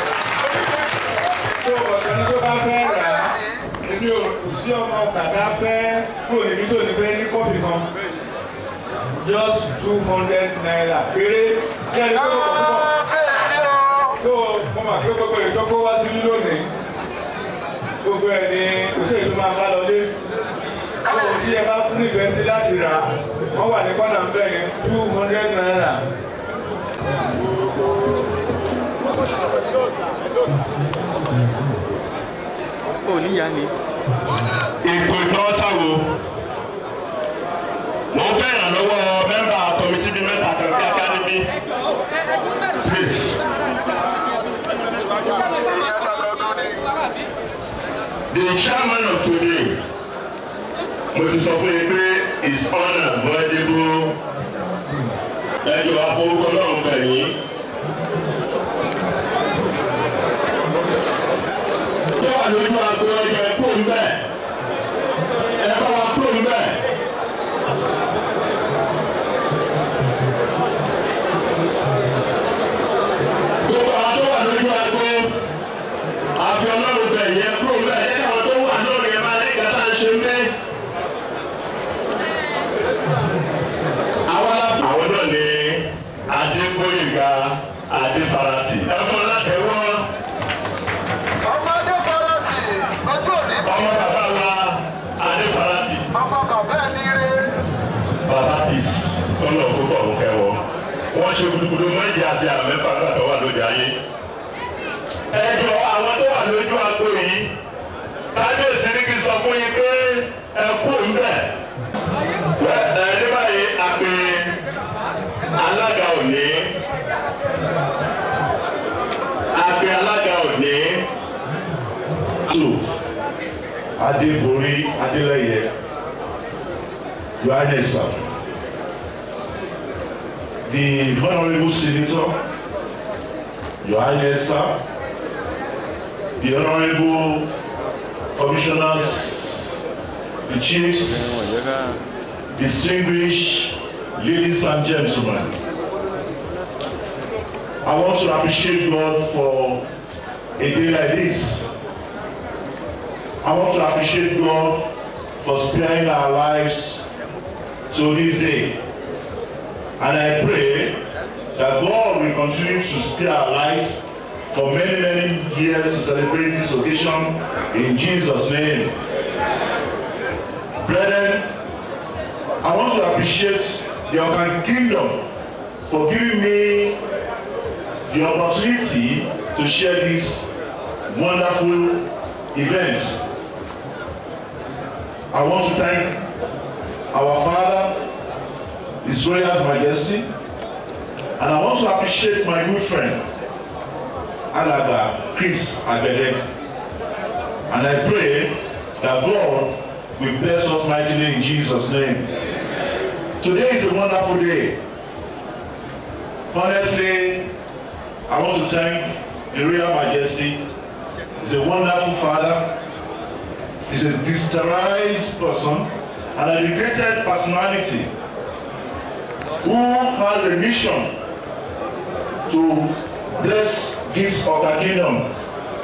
tó ọ̀sẹ̀ ní tó bá fẹ́ rà á èmi ò sí ọmọ kàkà fẹ́ kúrò níbi tó ní fẹ́ ní kọ́pì kan just two hundred naira péré kí ẹni tó kọ̀ púpọ̀ tó mo mà pé gbogbo ìtọ́kọ́ wá sí lónìí gbogbo ẹ̀ ní òṣèlú tó máa bá lọ dé tó tí ẹ bá fún nífẹ̀ẹ́ sí láti rà wọ́n wà ní kọ́nà ńbẹ̀ yẹn two hundred naira. ò níyà ni. ìpò ìtọ́sàwò mo ń fẹ́ ìrànlọ́wọ́ mẹ́mbà kọ́mítì bíi mẹ́ta kan bí akademi please. the chairman of today mo ti sọ fún yín pé is unavoidable ẹjọ́ afọwọ́kọ́ náà ń bẹ̀ yín. tó wà lójú agbo ọjà ẹ kúrò ńbẹ̀ ẹ bá wa kúrò ńbẹ̀. gbogbo àwọn tó wà lójú agbo àfi ọlọ́run bẹ̀ yẹn kúrò ńbẹ̀ ẹ káwọn tó wà náà yẹn máa ní kàtà ń ṣe ńbẹ̀. àwọn aláfọ àwọn náà ní adégbóyèga adéfarati ẹ fún alátẹwọ́. ọmọdé farati ojú òní ọmọ bàbá wa adéfarati ọmọ kan bẹ́ẹ̀ ní ire bàbá peace tọ́lọ̀ kó fọ̀rùn kẹwọ́ wọ́n ṣe gudugudu méje àti àmẹ́fà nígbà tó wà lóde ayé. ẹjọ́ àwọn tó wà lójú agbo yìí kábíyèsí ní kí n sọ fún yín pé ẹ kú ńbẹ. ẹ ní báyìí a pè alága òní a pè alága òní tó adébórí adélẹyẹ yohanes sir. the honourable senator your highness sir the honourable commissioners the chiefs distinguished ladies and gentlemen i want to appreciate god for a day like this i want to appreciate god for sparing our lives to this day and I pray that God will continue to spare our lives for many, many years to celebrate this occasion in Jesus' name. Brethren, I want to appreciate the Okan Kingdom for giving me the opportunity to share this wonderful event. I want to thank our Father, His Royal Majesty, and I want to appreciate my good friend, Alaba Chris Abede. And I pray that God will bless us mightily in Jesus' name. Today is a wonderful day. Honestly, I want to thank the Royal Majesty. He's a wonderful father. He's a distressed person and a dedicated personality who has a mission to bless this Oka kingdom.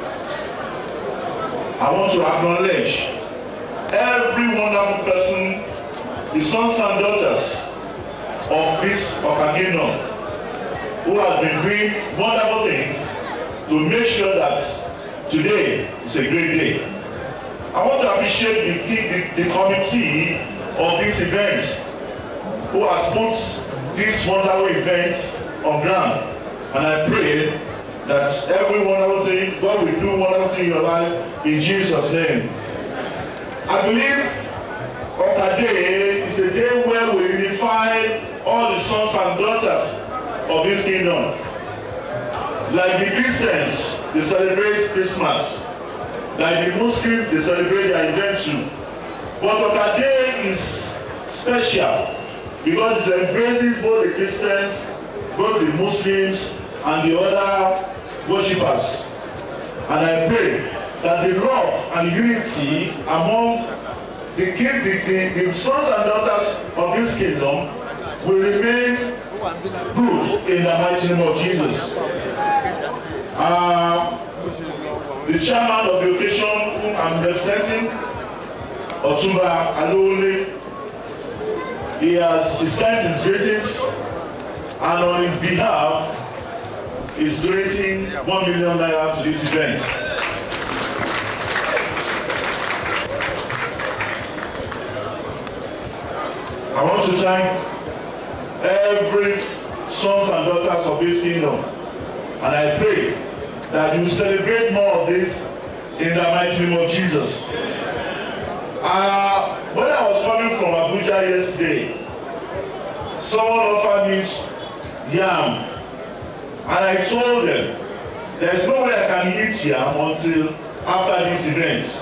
I want to acknowledge every wonderful person, the sons and daughters of this Oka kingdom, who has been doing wonderful things to make sure that today is a great day. I want to appreciate the, the, the committee of this event who has put this wonderful event on ground. And I pray that every wonderful thing, God will do wonderful thing in your life in Jesus' name. I believe on day is a day where we unify all the sons and daughters of His kingdom. Like the Christians, they celebrate Christmas. Like the Muslims, they celebrate their invention. But on day is special because it embraces both the Christians, both the Muslims, and the other worshippers. And I pray that the love and unity among the, king, the, the, the sons and daughters of this kingdom will remain good in the mighty name of Jesus. Uh, the chairman of the occasion whom I'm representing, Otumba Alowole, he has he sent his greetings and on his behalf is donating one million naira to this event. I want to thank every sons and daughters of this kingdom and I pray that you celebrate more of this in the mighty name of Jesus. Uh, when I was coming from Abuja yesterday, someone offered me yam and I told them there's no way I can eat yam until after this event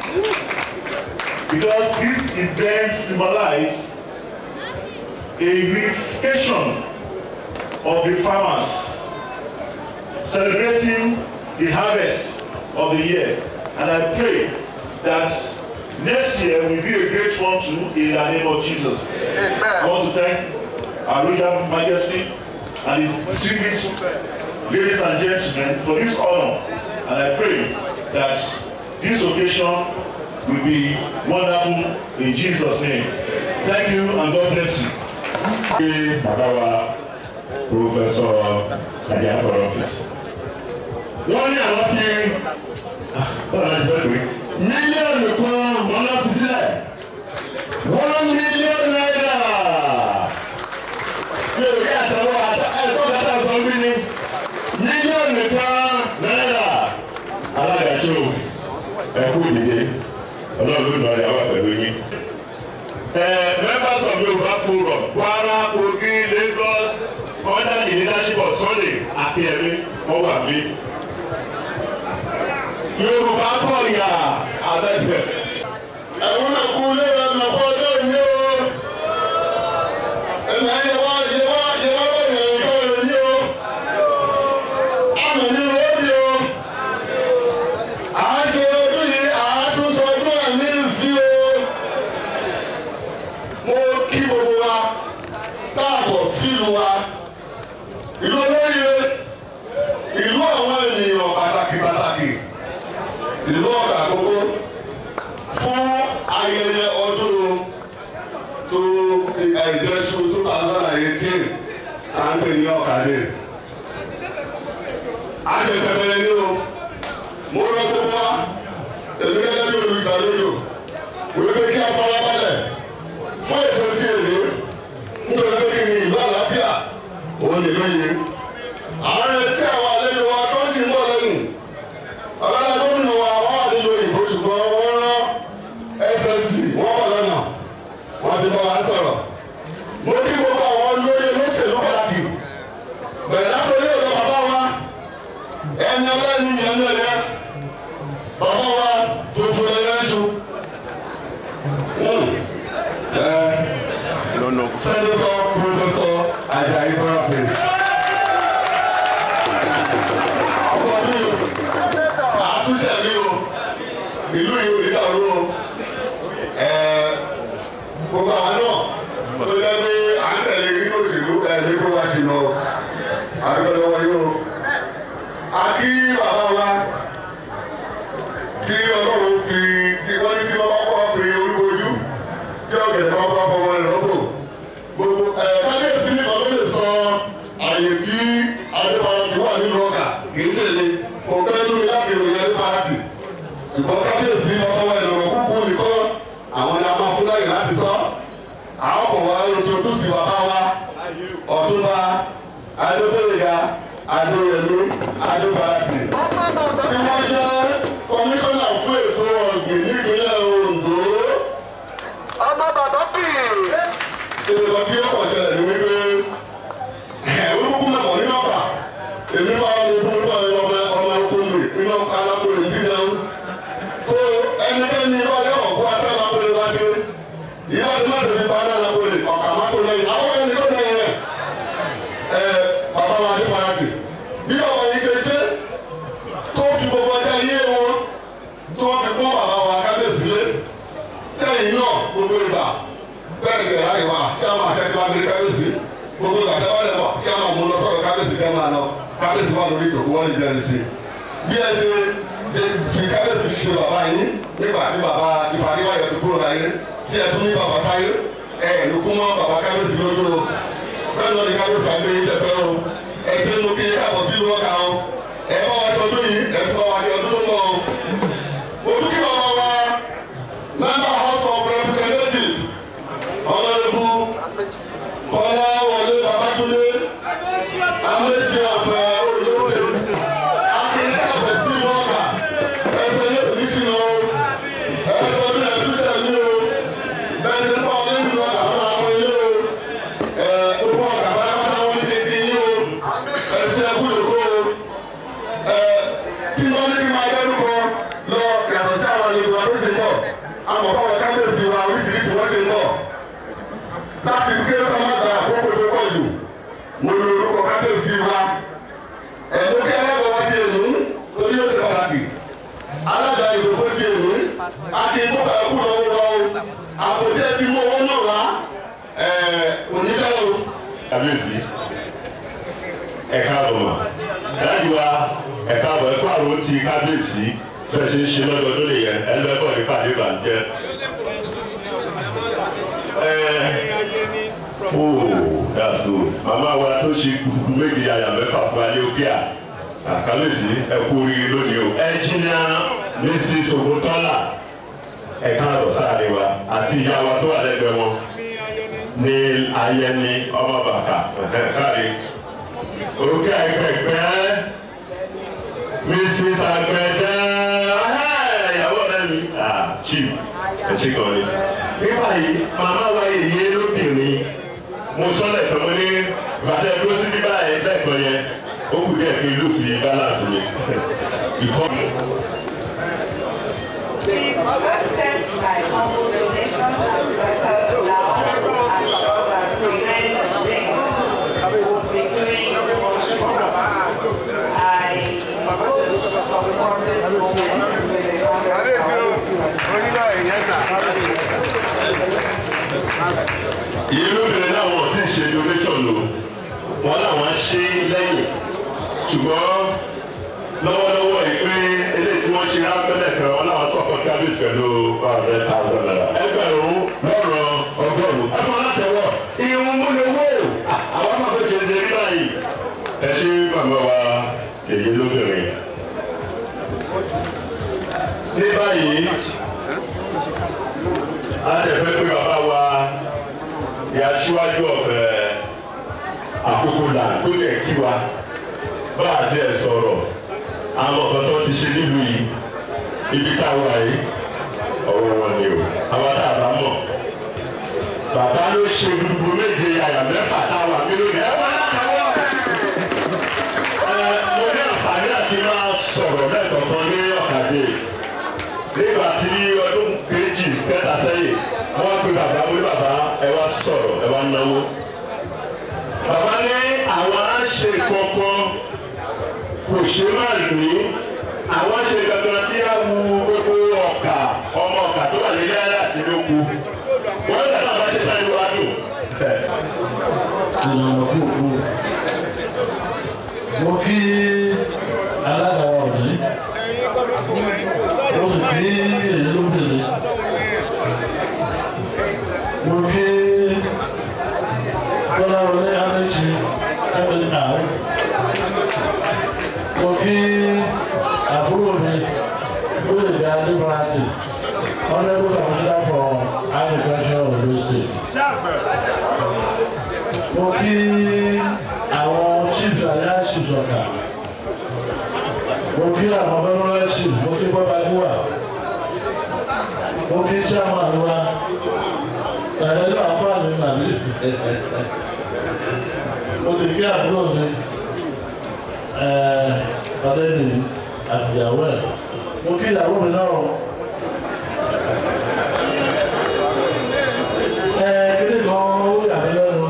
because this event symbolize a unification of the farmers celebrating the harvest of the year and I pray that next year will be a great one too in the name of Jesus. Amen. I want to thank our royal majesty and the distinguished ladies and gentlemen for this honor and I pray that this occasion will be wonderful in Jesus name. Thank you and God bless you. Ṣé bàbá wa Prọfẹ̀sọ̀ Àjàkọ̀ ọ́fíìsì? Wọ́n ní àwọn fi bọ́lá ti bẹ́ẹ̀ pé mílíọ̀nù kan wọ́n lọ fi sílẹ̀. One million naira. Mi ò rí àtàwọn ẹ̀kọ́ kẹta sọ bí ni. Mílíọ̀nù kan náírà. Alágàtò ẹ̀kú ìdíje. Ọlọ́run ló nọ ìyàwó pẹ̀lú yín. Uh, members of Yoruba Forum, Kwara, Kogi, Lagos, under the leadership of Sunday Akínyẹmí, wọ́n wà mí. Yorùbá kọ̀ yà abẹ́gbẹ́. Ẹ̀wọ̀n náà kú lé ọ̀nà kọ́ ọjọ́ ìní o. Ẹ̀mí ayé wa yẹ wá yẹ wá bẹ̀rẹ̀ nǹkan rẹ̀ ní o. Àmì nínú òbí o. À ń ṣe ọdún yìí, à á tún sọ ọdún ẹ̀mí sí o. Mo kí gbogbo wa káàbọ̀ sílùú wa. Ìlú olóríire, ìlú àwọn ènìyàn pàtàkì pàtàkì, ìlú ọ̀gá àkókò fún ayẹyẹ ọdún tó ìjẹsù two thousand and eighteen à ń pè ní ọ̀kadì. a ṣẹ̀ṣẹ̀ bẹ̀rẹ̀ ní o mo rọ gbogbo wa èmi gẹ́gẹ́ bí olùgbàlejò wípé kí a fara balẹ̀ fún ètò tí èlé nítorí pé kí ni ìlú àlàáfíà òun nìlú yìí. àárẹ̀ tí àwọn àlejò wa tó sì ń bọ̀ lẹ́yìn ọ̀gá gómìnà wa wọ́n wà nílùú òyìnbó ṣùgbọ́n wọ́n rán ssg wọ́n bọ̀ lọ́nà wọ́n ti bá wa sọ̀rọ̀. mo kí gbogbo àwọn olóyè olóṣèlú pàtàkì bẹ̀rẹ̀ látòrí ọ̀dọ̀ bàbá wa ẹni ọlẹ́ni yẹn ní ẹ̀yẹ bàbá wa tuntun ẹ̀yẹ ṣu. sẹ́dọ̀tọ̀ pírọfẹ́sọ̀ Ajayi Boniface. ọkọ̀ mi àtúnṣe mi o ìlú yìí ò ní dàrú o gbogbo àwọn náà tó jẹ́ pé à ń tẹ̀lé nínú òṣèlú ẹ̀ ní kó wá sí lọ àdúgbò lọ́wọ́ yìí o. a kí bàbá wa tí ọlọ́run fi tí wọ́n ní tí wọ́n bá kọ́ fi orúkọ ojú tí ọ̀gẹ̀dẹ̀ bá bá fọwọ́ rẹ̀ lọ́gbò. gbogbo ẹ̀ kábíyèsí nìkan ló lè sọ àyè tí adéfarati wà nínú ọkà kì í ṣe ni kò pẹ́ lómi láti ròyìn adéfarati ṣùgbọ́n kábíyèsí bàbá wa ìlànà kúkú nìkan àwọn ni a máa fún láyè láti sọ àwọn kò wá introduce bàbá wa ọ̀túnba adébẹ̀rẹ̀gà adéyẹmí adéfarati tí wọ́n jẹ́ kọmíṣánná fún ètò ọ̀gbìn nípínlẹ̀ ondo. ọmọ bàbá bì í. ìrìnà tí ó kàn ṣẹlẹ̀ ní wípé olùkú mẹ́fọ̀ nínú ọ̀pá èmi fún àwọn ọmọ ìfún ọmọ ọmọ okòmùrè nínú alákòrè ní jíjẹun. so ẹnikẹ́ni ọjọ́ ọ̀pọ̀ atẹ́ alákòrè wá dé ìbá tí wọ́n tẹ̀lé bá alákòrè ọ̀kà má tó lẹ́yìn àwọn ẹni tó lẹ́yìn rẹ̀ ẹ bàbá wa ní farati bí bàbá yìí ṣe ṣe tó fi gbogbo ọjà yé wọn tó fi kún bàbá wa kábíyèsí lé tẹ́yìn náà gbogbo ìgbà bẹ́ẹ̀ ti ráyè wá ṣé àwọn àṣẹ ti wá gbé kábíyèsí gbogbo ìgbà tẹ́wọ́ lẹ́wọ̀ ṣé àwọn ọmọ lọ sọ̀rọ̀ kábíyèsí kẹ́ máa lọ kábíyèsí wà lórí ìjòkó wọ́n lè jẹ́rìí sí bí ẹ ṣe fi kábíyèsí ṣe bàbá yín nígbà tí bàbá ṣìfàdíwáyọ̀ ti kúrò láyé tí ẹ tún ní bàbá sáyé ẹ ló kún mọ́ bàbá kábíyèsí lójú o bẹ́ẹ̀ náà ni kábíyèsí àgbẹ̀ yín lẹ́pẹ́ o ẹ ṣe mú kí káàbọ̀ sí ìlú ọ̀gá o ẹ bá wa ṣe ọdún yìí ẹ tún bá wa ṣe ọdún tó mọ́ o. ojú kí bàbá wa member house of representatives ọlọ́dẹ́bù kọ́lá wọlé babatunde amẹ́sí ọ̀fẹ́ olóṣè akínyẹ́ ọ̀fẹ́ sí ìlú ọ̀gá ẹsẹ̀ yẹ kò ní sínú o ẹsẹ̀ ọdún yẹn bí sẹ́yìn ní o bẹ́ẹ̀ ṣe ń bá wọn nínú ọ̀gá wọn àwọn ilé o ẹ̀ gbogbo ọ̀gá bá yàrá wọn ní kékeré yín o ẹsẹ̀ ẹkú yòókù o ẹ̀ tí wọ́n ní kí n máa dẹ́rùkọ lọ yàtọ̀ sí àwọn àlejò àdóṣe bọ̀ àmọ̀ báwọn kábíyèsí wa oríṣiríṣi wọ́n ṣe ń bọ̀ láti gbé ọmọ àgbà àkókò tó pọ̀ jù mo lo orúkọ kábíyèsí wa ẹ̀mú kí alága wa ti èmú torí ó ṣe pàtàkì alága ìdòkó ti èmú àti ìbúkà ẹkú lọ́wọ́ wa o àpótí ẹ ti mú owó náà wá onílẹ̀ o. kábíyèsí ẹ káàbọ̀ mọ̀ dájú wa ẹ káàbọ̀ ẹ kó àrò ti kábíyèsí fẹ́ ṣe ń ṣe lọ́dọọdún nìyẹn ẹ lọ́ ẹ̀fọ́ nípa àdébànjẹ́. Oh, that's good. Màmá wa tó ṣe kúkú méje àyà mẹ́fà fún alẹ́ òkè à. Àkàlẹ́sì ẹ kú oríire lónìí o. Ẹnjìnìà Mrs. Oguntola ẹ̀ka àrọ̀ sáré wa àti ìyá wa tó wà lẹ́gbẹ̀ẹ́ wọn ní ayẹni ọmọ bàkà káre. Òkè àgbẹ̀gbẹ́ Mrs. Agbẹ̀dẹ ìyàwó rẹ̀ mi. Chief ẹ ṣe kàn ní. Nígbà yìí, màmá wa yèyé lóbìnrin mo sọ́lẹ̀ pé mo ní ìbàdàn dúró sí bíbá ẹ̀ lẹ́ẹ̀kan yẹn ó kù díẹ̀ kí n lù sí balance mi. Ìkọ́. Please accept my humble donation as matters now as well as prevent the same will be doing much more. I would support this movement with a ìlú bẹ̀rẹ̀ náà wọ́n ti ṣe donation o wọ́n làwọn ṣe lẹ́yìn ṣùgbọ́n lọ́wọ́lọ́wọ́ yìí pé eléyìí tí wọ́n ṣe rápẹ́lẹ̀ kan wọ́n làwọn sọ̀kọ́ kábíyèsí pẹ̀lú five hundred thousand naira ẹgbẹ̀rún lọ́rọ̀ ọgọ́rùn-ún ẹ̀fọn látẹ̀wọ̀ ìhun múlẹ̀wò àwọn máa fẹ́ jẹjẹ rí báyìí ẹ ṣe bàbá wa èyí lóbìnrin ní báyìí a lè fẹ́ pé bàbá wa ìyàsíwájú ọ̀fẹ́ àkókò là tó tẹ̀ kí wa bá a tiẹ̀ sọ̀rọ̀ àwọn ọ̀kan tó ti ṣe nílùú yìí ibi táwa yìí ọwọ́ wọn ni o àwọn tá a bá mọ̀ bàbá ló ṣe gbogbo méje yàyà mẹ́fà táwa mi lónìí ẹ wọ́n látàwọ́ ẹ mo ní àǹfààní àti máa sọ̀rọ̀ lẹ́ẹ̀kọ̀ọ̀kan ní ọ̀kadì nígbà tí ọdún kejì kẹta sẹ́yìn wọ́n pe bàbá wí bàbá ẹ wá sọ̀rọ̀ ẹ wá náwó. bàbá ní àwọn á ṣe kankan kò ṣe má ní àwọn ṣe kankan tí á wu gbogbo ọ̀kà ọmọ ọ̀kà tó wà nílé ayé àti lóko wọ́n lè náà bá ṣe tán ìlú adùn. ìlànà kúkú mo kí alága wa òní mo sì kí èyí lóbìnrin mo kí kọ́láwọlé adéjì ẹ̀mí àárẹ̀ mo kí àbúrò mi lóyèdè adébáratì honourable commissioner for agriculture of Ondo state mo kí àwọn chiefs àyà chiefs ọ̀gá kí àwọn fẹ́ràn ṣì mo kí bọ́ba níwà mo kí chairman wa ẹ̀rẹ́ náà fáàlì nàbí mo sì kí àbúrò mi ọ̀dẹ́ni àtìyàwó ẹ̀ mo kí ìyàwó mi náà kíni kan ó yà mí lẹ́nu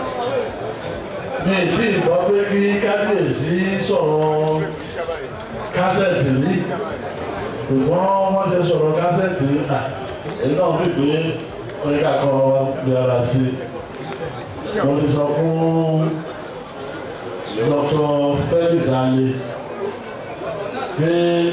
mi ì tí ì gbọ́ pé kí kábíyèsí sọ̀rọ̀ kásẹ̀tì rí ṣùgbọ́n wọ́n ṣe sọ̀rọ̀ kásẹ̀tì rí à èyí náà fi pé oníkà kan bí ara sí mo ti sọ fún dr felix ale pé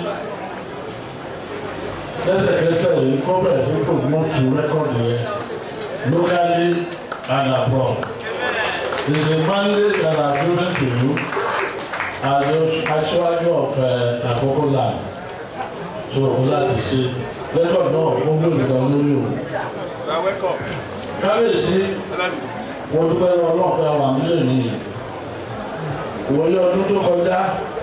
lẹ́sẹ̀kẹsẹ̀ yìí kó bẹ̀rẹ̀ sí promote rẹ́kọ̀dì yẹn locally and abroad. It's a mandate that I've given to you as aṣáájú of uh, Akoko land. So o láti ṣe record náà fún gbòmìnira lórí o. Kábíyèsí mo dúpẹ́ lọ ọlọ́pàá àwọn àmúlẹ̀ nìyí. Ìwòye ọdún tó kọjá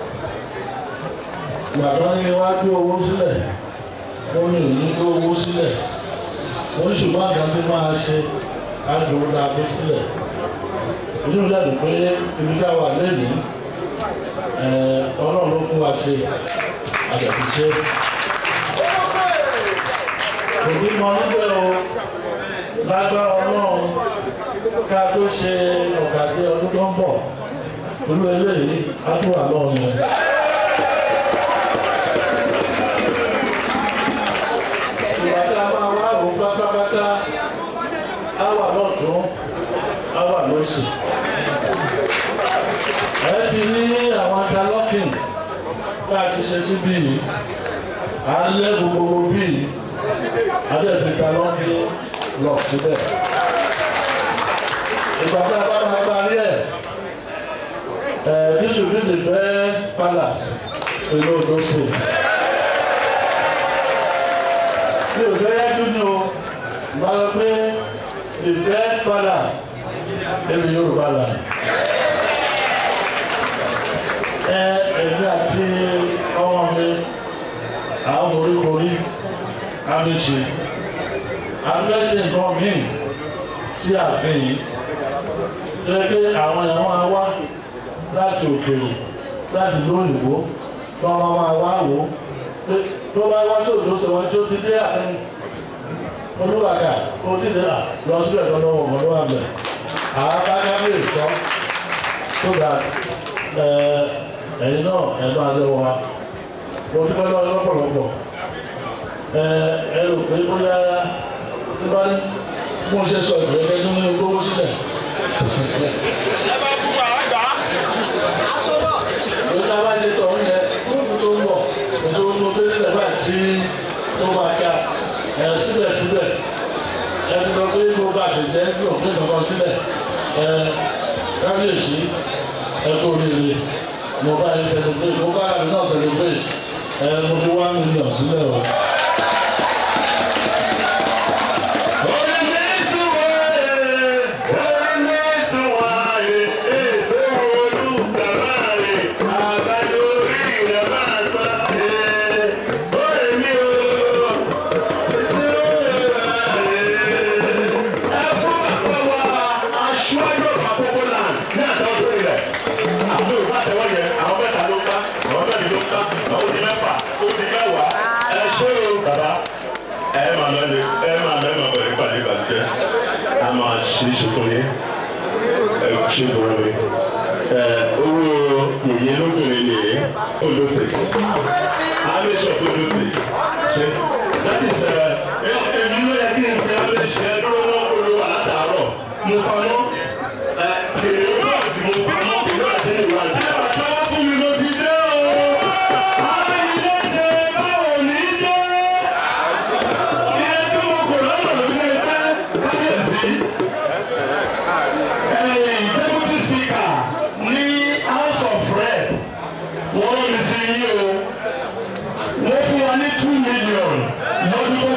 gbàgbọ́ ní iwájú owó sílẹ̀ wọ́n ní òní tó owó sílẹ̀ wọ́n ṣùgbọ́n àgbà tí máa ṣe àdúró náà fi sílẹ̀ inú ìlànà pé ibi ká wà lẹ́yìn ọlọ́run ló fún wa ṣe àjàkú ṣe. òbí mọ níbẹ̀ o lágbára ọlọ́run ká tó ṣe ọ̀gádé ọdún tó ń bọ̀ olú eléyìí á tó wà lọ́run yẹn. ìwà tí a máa wá rò pátápátá á wà lọ́tún á wà lọ́sì. ẹ ti ní àwọn interlocking bá a ti ṣe síbí yìí à ń lé gbogbo bí yìí a dẹ̀ fi interlocking lọ síbẹ̀. ìgbà tí a bá máa parí ẹ̀ this will be the best palace in Ondo State mi ò fẹ́ yájú ní o bá lọ pé the best palace ẹ̀mí yorùbá là ẹ ẹ̀mí àti ọmọ mi àwọn oríkorí àmìṣe àmìṣe nǹkan míì sí ààfin yìí tó yẹ pé àwọn èèyàn máa wá láti òkèèrè láti lóyìnbó tó wọn máa wá wò ó tó bá wá sóòtú sọ wọn tí ó ti dé àárín olúwàgà ó ti dé lọ síbẹ̀ tó lọ́wọ́ ọmọ lọ́wọ́ àgbẹ̀ àwọn abájáde ìtọ́ tó dà ẹ̀yin náà ẹ̀nu àlẹ́wọ̀ wa mo dúpẹ́ lọ́wọ́ lọ́pọ̀lọpọ̀ ẹ rò pé bóyá tí bá ní mo ṣe sọ ìgbẹ́kẹ́ tó ní gbówó sílẹ̀. ẹ bá fún wa àgbà. aṣọ náà. ìgbà bá ṣe tọ̀ ń yẹ kóòtù tó ń bọ̀ ètò tó dé sílẹ̀ báyìí tí tó máa ká ẹ síbẹ̀síbẹ̀ ẹ ti sọ pé kó bá ṣe jẹ́ bí òfin kankan sílẹ̀ ẹ kábíyèsí ẹ kó rere mo bá yín celebrate mo bá yàrá náà celebrate ẹ mo fi one million sílẹ̀ o. ṣe fún yín ṣe bọ̀rọ̀ mi owó yìnyín lóbìnrin nìyí olóṣè alẹ́ṣọ̀ fún olóṣè ṣe láti ṣe èmi ló yẹ kí n fi alẹ́ṣẹ̀ dúró náà kó ló wà látàárọ̀ mo pamọ́ kèrè owó àti mo pamọ́ ìlú àti ìwádìí. ẹ bàtà wá fún mi ló ti dé o ara ilé ṣe báwo ní dé ilé tó mo kò lọ́nà ló ní ẹgbẹ́ kábíyèsí deputy speaker ní house of rep wọ́n ló ní ti yí o wọ́n fún wa ní two million lọ́dún tó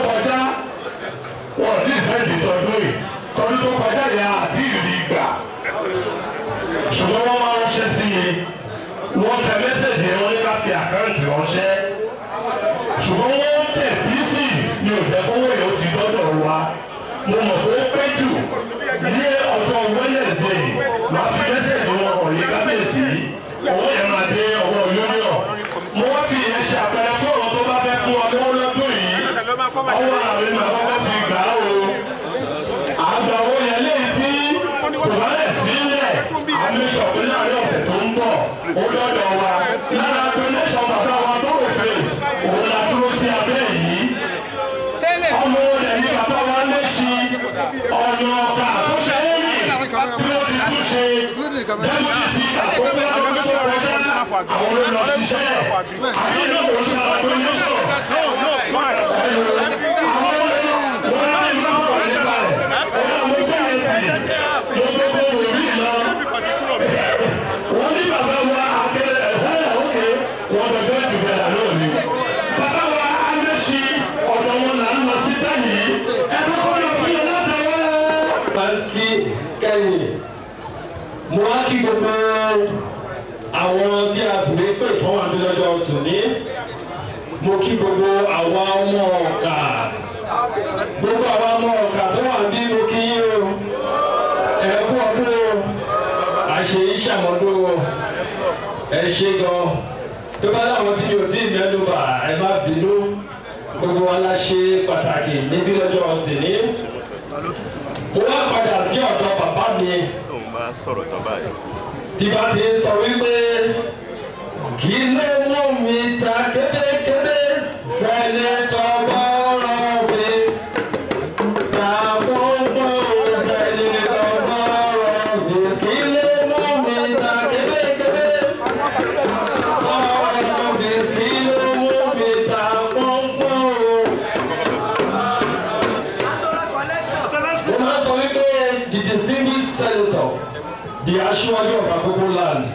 wá mo mọ̀ pé pé jù ní ọjọ́ wednesday máa fi mẹ́sẹ̀jì wọn hàn yí kábíyèsí owó yẹn máa dé ọwọ́ union mo wá fi ìyẹn ṣe àpẹẹrẹ fún ọ̀rọ̀ tó bá fẹ́ fún wa lọ́wọ́ lọ́dún yìí ọwọ́ ààrẹ máa kọ́kọ́ fi gbà á o àgbà owó yẹn léyìí tí kò bá lẹ̀ sílẹ̀ àmísọ̀ pé láàrin ọ̀sẹ̀ tó ń bọ̀ ó dọ́dọ̀ wa lára donation bàbá wa tó rò fèsì òun la dúró sí abẹ́ yìí ọmọ rẹ̀ ní bàbá wa lé sí ọ̀nà ọ̀gá tó ṣe é yìí tí wọ́n ti tún ṣe deputy speaker tó gbé ọdún tó kọjá àwọn ló lọ ṣiṣẹ́ àbí ìlú kò ṣe àwọn donation wọ́n ní bàbá wa akẹ́lẹ̀ ẹ̀hẹ́ òkè wọ́n dọ̀jọ́ ìtùbẹ̀là náà ni. bàbá wa amẹ́sí ọ̀dọ̀ wọn là ń lọ sí bẹ́ẹ̀ni ẹ̀kọ́ kọ́ lọ sí ọlọ́dọ̀ wọn. máa ń kí kẹ́yìn mo wá kí gbogbo àwọn tí a fìwé pè tó wà ní lọ́jọ́ tòní mo kí gbogbo àwa ọmọ ọ̀gá gbogbo àwa ọmọ ọ̀gá tó wà bí mo kí yín o ẹ̀kú ọdún o àṣẹ ìṣàmọ́dún o ẹ ṣe gan tó bá láwọn tí mi ò tí ì mẹ́nu bà ẹ má bínú gbogbo wa la ṣe pàtàkì níbí lọ́jọ́ tìní mo wá padà sí ọ̀dọ̀ bàbá mi tóun bá sọ̀rọ̀ tán báyìí. tí bá ti ń sọ wípé kí ló mú mi ta kébékébé sẹ́nẹ́tọ̀ bọ́rọ̀ mi tàbọ̀bọ̀ sẹ́nẹ́tọ̀ bọ́rọ̀ mi kí ló mú mi ta kébékébé bọ́rọ̀ mi kí ló mú mi ta pọ́npọ́n mo máa sọ wípé the distinguished senator the aṣíwájú of Akoko land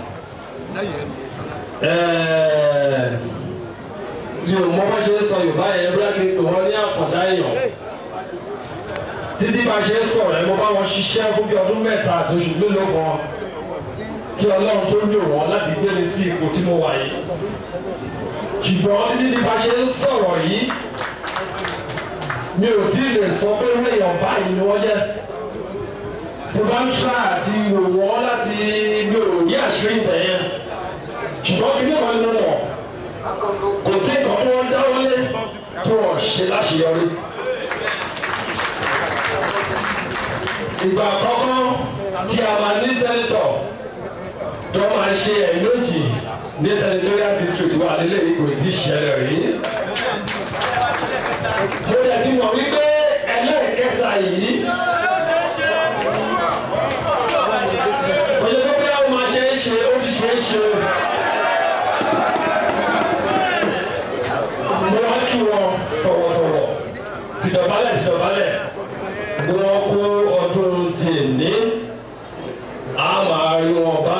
ẹ̀ẹ́ tí o mọ bá ṣe ń sọ Yorùbá yẹn bí a ti pè wọ́n ní àkàndá èèyàn títí bá ṣe ń sọ̀rọ̀ ẹ̀ mo bá wọn ṣiṣẹ́ fún bí ọdún mẹ́ta àti oṣù mélòó kan kí Ọlọ́run tó lò wọ́n láti gbé mi sí ipò tí mo wà yìí ṣùgbọ́n títí bí bá ṣe ń sọ̀rọ̀ yìí mi ò tí ì lè sọ pé wéèyàn báyìí ni wọ́n jẹ́ tó bá ń tra àti wò wọ́n láti mi ò ní àṣírí ibẹ̀ yẹn ṣùgbọ́n kí ní kan nínú wọn kò sí nǹkan tó wọ́n dáwọ́lé tó wọ́n ṣe láṣeyọrí. ìgbà àkọ́kọ́ tí a máa ní sẹ́nitọ̀ tó máa ṣe ẹ̀mẹ́jì ní senatorial district wa nílé ìkò tí ì ṣẹlẹ̀ rí. mo yẹ ti mọ̀ wípé ẹlẹ́ẹ̀kẹta yìí. Oye gbogbo yàrá máa ṣe é ṣe ó ti ṣe é ṣe. Mo wá kí wọn tọ̀wọ̀tọ̀wọ̀ tìdọ̀bálẹ̀ tìdọ̀bálẹ̀ bí wọ́n kó ọdún tèmi á máa rí wọn bá.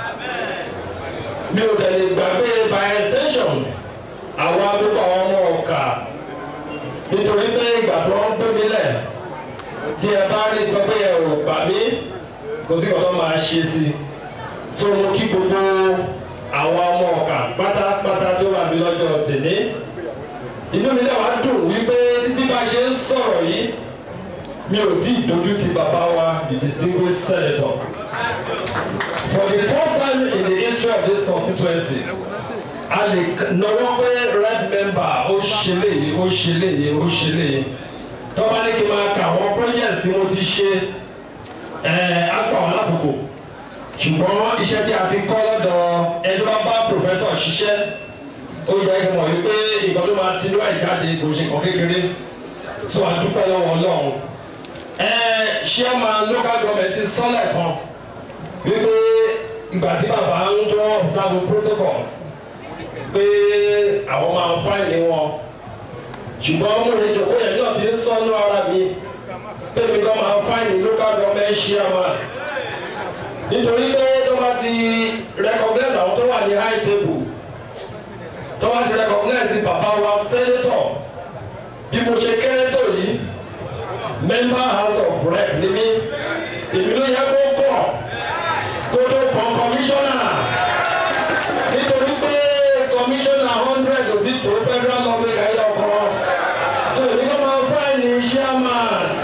Mi ò dẹ̀ lè gbàgbé by extension àwọn agbègbè àwọn ọmọ ọ̀kà nítorí pé ìgbà tó ń gbé mi lẹ̀ tí ẹ bá rí sọ pé ẹ ò gbà mí kò sí kọ́tọ́ máa ṣe sí i tó mo kí gbogbo àwọn ọmọ ọ̀kà pátápátá tó wà mí lọ́jọ́ tèmi inú mi náà wá dùn wípé títí bá ṣe ń sọ̀rọ̀ yìí mi ò tí ì dojú ti bàbá wa the distinguished senator for the first time in the history of this constituency a lè nọwọ́ pé red member ó ṣe léyìí ó ṣe léyìí ó ṣe léyìí tọ́ba ní kí n máa kà àwọn projects tí mo ti ṣe àgbà wọn lákòókò ṣùgbọ́n iṣẹ́ tí a ti kọ́ lọ́dọ̀ ẹni tó bá bá professor ṣiṣẹ́ ó yẹ kí n mọ̀ wípé nǹkan tó máa ti níwájú jáde kò ṣe nǹkan kékeré tó a dúpẹ́ lọ́wọ́ ọlọ́run chairman local government ti sọ́lẹ̀ kan wípé ìgbà tí bàbá ń tó observe protocol pé àwọn máa ń fáìlì wọn ṣùgbọ́n mo lè jòkó yẹn náà ti ń sọ́nú ara mi pé mi kàn máa fáìlì local government chairman nítorí pé tó bá ti recognize àwọn tó wà ní high table tó bá ti recognize bàbá wa senator bí mo ṣe kéré tó yìí member house of rep ni mí èmi ló yẹ kó kọ̀ kó tó kàn commissioner nítorí pé commissioner hundred ò ti tó federal government ayé ọkọ so èmi ló máa fáìlì chairman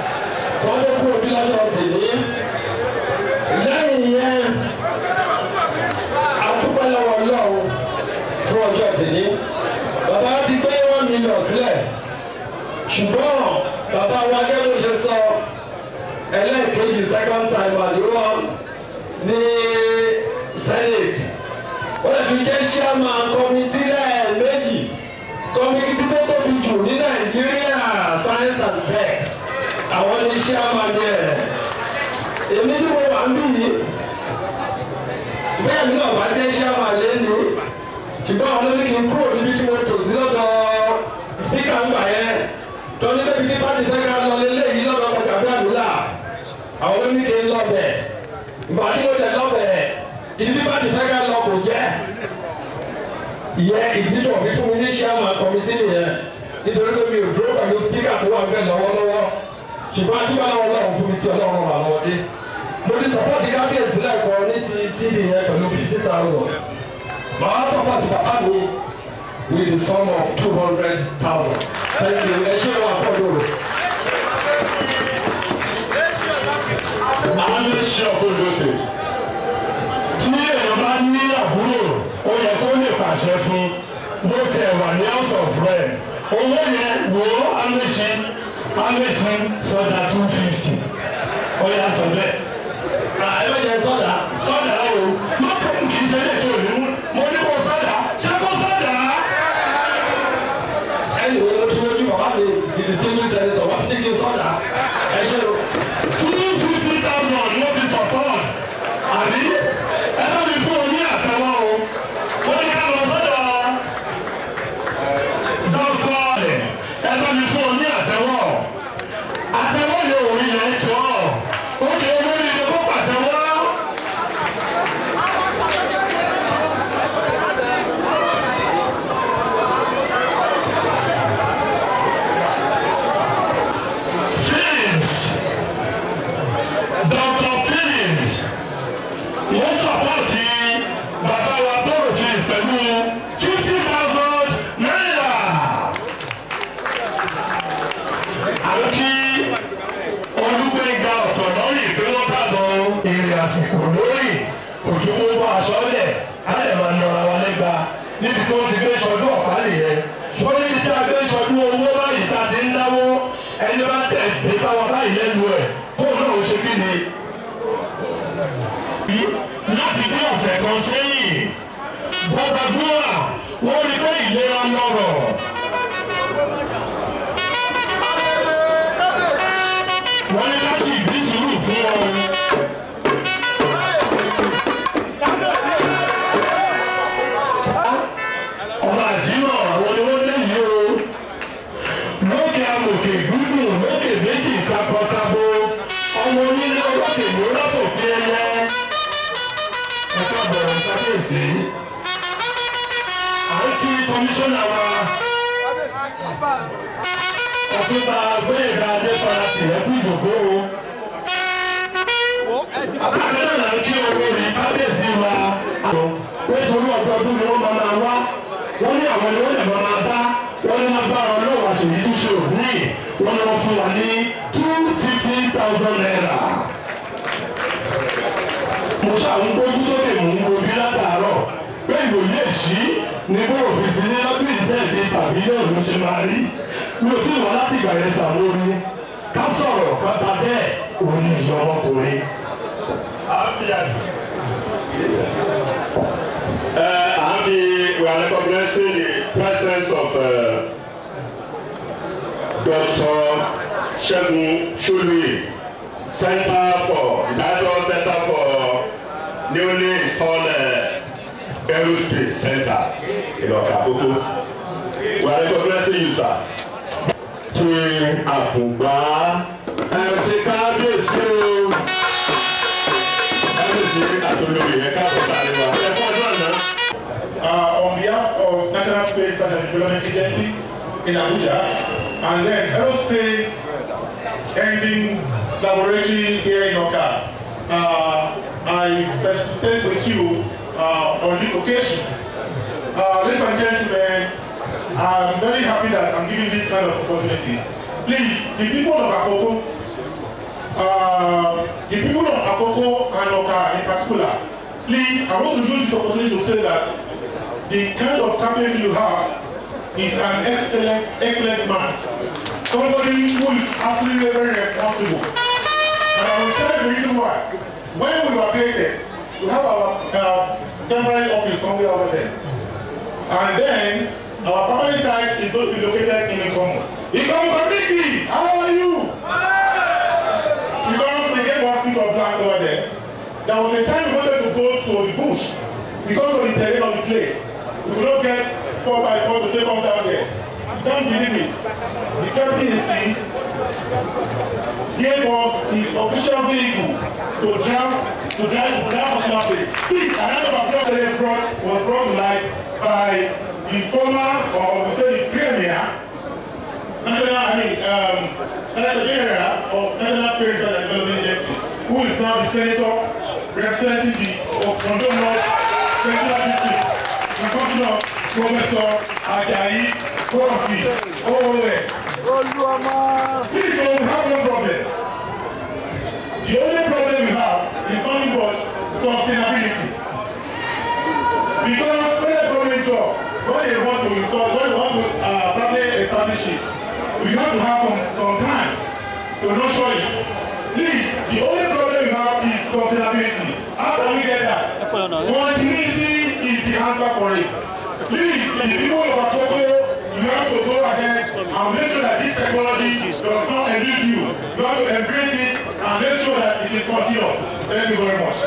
tèmi bàbá ti gbé one million sílẹ̀ ṣùgbọ́n bàbá wa gẹ́gẹ́ bó ṣe sọ ẹlẹ́ẹ̀kejì second time àdúrà ní senate wọ́n lè fi jẹ́ chairman committee lẹ́ẹ̀mejì committee tó tóbi jù ní nàìjíríà science and tech àwọn ní chairman yẹn èmi tí mo wà ń bí yìí bẹ́ẹ̀ mi náà bá jẹ́ chairman lẹ́nu ṣùgbọ́n àwọn olórí kì í kúrò níbi tí mo tò sí lọ́dọ̀ speaker ń gbà yẹn tọ́ni débi tí pàdé fẹ́ ká lọ lélẹ́yìí lọ́dọ̀ ọjà bí àdúrà àwọn olórí kì í lọ bẹ̀ ìbàdí mo tẹ̀ lọ bẹ̀ ìdí bí pàdé fẹ́ ká lọ kò jẹ́ ìyẹn ìdí tó fi fún mi ní chairman committee nìyẹn nítorí pé mi ò dúró pẹ̀lú speaker tó wà ń bẹ̀ lọ́wọ́lọ́wọ́ ṣùgbọ́n adúgbò náà ọlọ́run fún mi tí ọlọ́run wà lọ́wọ́ dé mo ti support kábíyèsí lẹ́ẹ̀kan ní ti cd yẹn pẹ̀lú fifty thousand màá support bàbá mi with the sum of two hundred thousand thank you ẹ ṣé wà pọ̀jù. àwọn ilé ṣe ọ̀fọ̀ ìlú state tí èèyàn bá ní àbúrò ó yẹ kó lè pàṣẹ fún bó tẹ̀ wà ní house of rep owó yẹn wò ó amẹ́sí amẹ́sí sọdá two fifty ó yà sọ bẹ́ẹ̀. ẹ bẹ jẹ sọdá sọdá o má pọ̀ kì í ṣe lè tó ní mú mo ní kó sọdá ṣé kó sọdá. ẹnì wo ló tún lójú bàbá mi ìdí civil senator wà ní kí n sọdá ẹ ṣe o. two fifty thousand no be support àbí ẹ bá mi fún oní àtẹwọ́ o wọ́n ní ká lọ sọ́dọ̀ dọ́kítọ̀ ẹ bá mi fún oní àtẹwọ́ àtẹwọ́ yóò rí yẹn jọ ó kì í lórí ilé kó pàtẹ́wọ́. Phillips Dr. Phillips mo sọpọ́ọ̀tì bàbá wa bọ́ọ̀rù Phillips pẹ̀lú fifty thousand naira. àwọn kí olùgbéga ọ̀tọ̀ lórí ìpínlẹ̀ tàbọ̀ èrè àsìkò lórí òjòkó bọ́ aṣọ lẹ̀ á lè máa nọra wa lẹ́gba níbi tí wọ́n ti gbé ṣọdún ọ̀pá nìyẹn ṣùgbọ́n níbi tí a gbé ṣọdún owó báyìí tá a ti ń náwó ẹni bá tẹ̀ dé bá wa báyìí lẹ́nu ẹ̀ kóun náà ó ṣe kí ni láti bí ọ̀sẹ̀ kan sẹ́yìn bọ́dàdúrà wọ́n rí pé ìlera lọ́rọ̀. wọ́n ní láti ìbí sùúrù fún ọ. ọba àjímọ̀ àwọn ni wọ́n lé yìí o lókè amòkè gbúdùn lókè méjì takọtabo ọmọ onílé olókè ló rọ́pò bí ẹyẹ ẹ̀ka bọ̀rọ̀ kábíyèsí à ń kí kọmíṣánná wa ọ̀túnba gbẹ̀yẹ̀dá adéfara tìrẹ́kù ìdòkó abákanáà là ń kí olórí kábíyèsí wa nítorí ọdọọdún ni wọ́n máa máa wá wọ́n ní àwọn ni wọ́n lè máa bá wọ́n ní máa bá ọlọ́wọ́ àṣèyí tó ṣe òní wọ́n ní wọ́n fún wa ní two fifty thousand naira mo ṣàwọn gbójú sókè mò ń gbobi látàárọ̀ pé ìròyìn èṣí ni bó òfin ti ní lọ́dún ìtẹ́ẹ̀dé pavilion ló ṣe máa rí mi ò tí ì wá láti ìgbà yẹn sàmórí ká sọ̀rọ̀ ká bá bẹ́ẹ̀ òun ní ìyá ọmọkùnrin. Uh, and the, we are recognizing the presence of uh, Dr. Shegun Shului, Center for National Center for newly installed uh, aerospace center in Okakoko. We are recognizing you, sir. Ti àkùngbá ẹ ṣe kábíyèsí o. Kábíyèsí àtolóyè ẹ káàbọ̀ sáré wa. Ẹ kọ́ ọdún àná. uh, on behalf of National Space Research and Development Agency in Abuja, and then Aerospace Engine Laboratory here in Oka. Uh, I participate with you uh, on this occasion. Uh, ladies and gentlemen, I'm very happy that I'm giving this kind of opportunity. Please, the people of Akoko, uh, the people of Akoko and Oka in particular, please, I want to use this opportunity to say that the kind of cabinet you have is an excellent, excellent man. Somebody who is absolutely very responsible. And I will tell you the reason why. When we were created, we have our uh, temporary office somewhere over there. And then our permanent site is going to be located in Ikomo. Ikomo Babiki, how are you? Because we get one piece of land over there. There was a time we wanted to go to the bush because of the terrain of the place. We could not get four by four to take us down there. You can't believe it. The KPC gave us the official vehicle to drive to drive to drive us down there. This another applause that brought was brought to life by the former or we say the premier national I mean um, Senator General of National Spiritual and Development Agency who is now the senator representing the Ondo North Central District the country of Professor Ajayi Kofi Owe. Please don't have no problem. The only problem we have is nothing but sustainability. Because federal government job, when they want to install, when they want to uh, probably establish it, we have to have some, some time to nurture it. Please, the only problem we have is sustainability. How can we get that? Continuity is the answer for it. Please, the people of Akoko, you have to go ahead and make sure that this technology does not elude you. You have to embrace it and make sure that it is continuous. Thank you very much.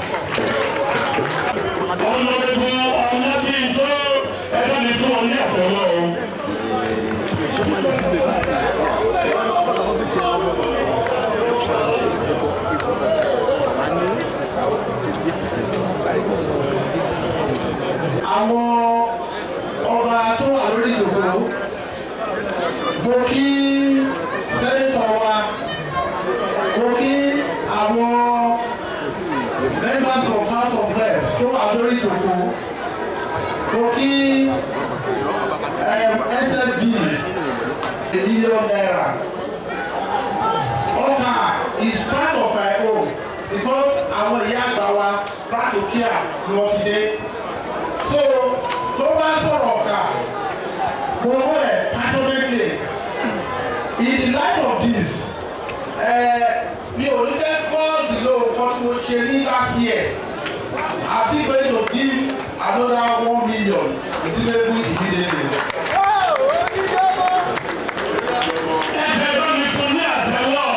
ọlọ́dún ọ̀nà tí ń tó ẹgbẹ́ mi fún ọ ní àtẹ̀wọ́ o. àwọn ọba tó wà lórí ìdòwò mo kí sẹ́nitọ̀ wa mo kí àwọn members of house of rep tó wà lórí ìdòwò mo kí sfd a million naira ọkà is part of my own because àwọn ìyá àgbà wa back to care ni wọ́n ti dé so tó bá sọ̀rọ̀ ọ̀gá mo wọ́ ẹ̀ passionately in the light of this mi ò ní fẹ́ fall below nǹkan tí mo ṣe ní last year àti going to give another one million ìdílébù immediately. ẹ̀jẹ̀ bá mi fún ní àtẹ̀wọ́.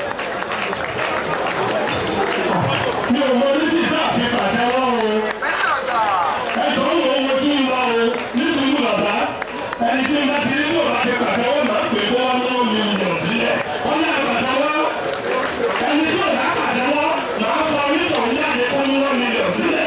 mi ò mọ oníṣìí tá a fi pàtẹ́wọ́ o. ẹ̀jọ̀ ń wo ojú wa o ní sùúrù bàbá ẹni tí n bá ti rí tí o bá fi pàtẹ́wọ́ máa ń pè kó wọ́n mú mílíọ̀nù sílẹ̀ wọ́n ní àpàtẹ́wọ́ ẹni tí o bá pàtẹ́wọ́ máa fọ onítọ̀hún jáde kó mú wọ́n mílíọ̀nù sílẹ̀.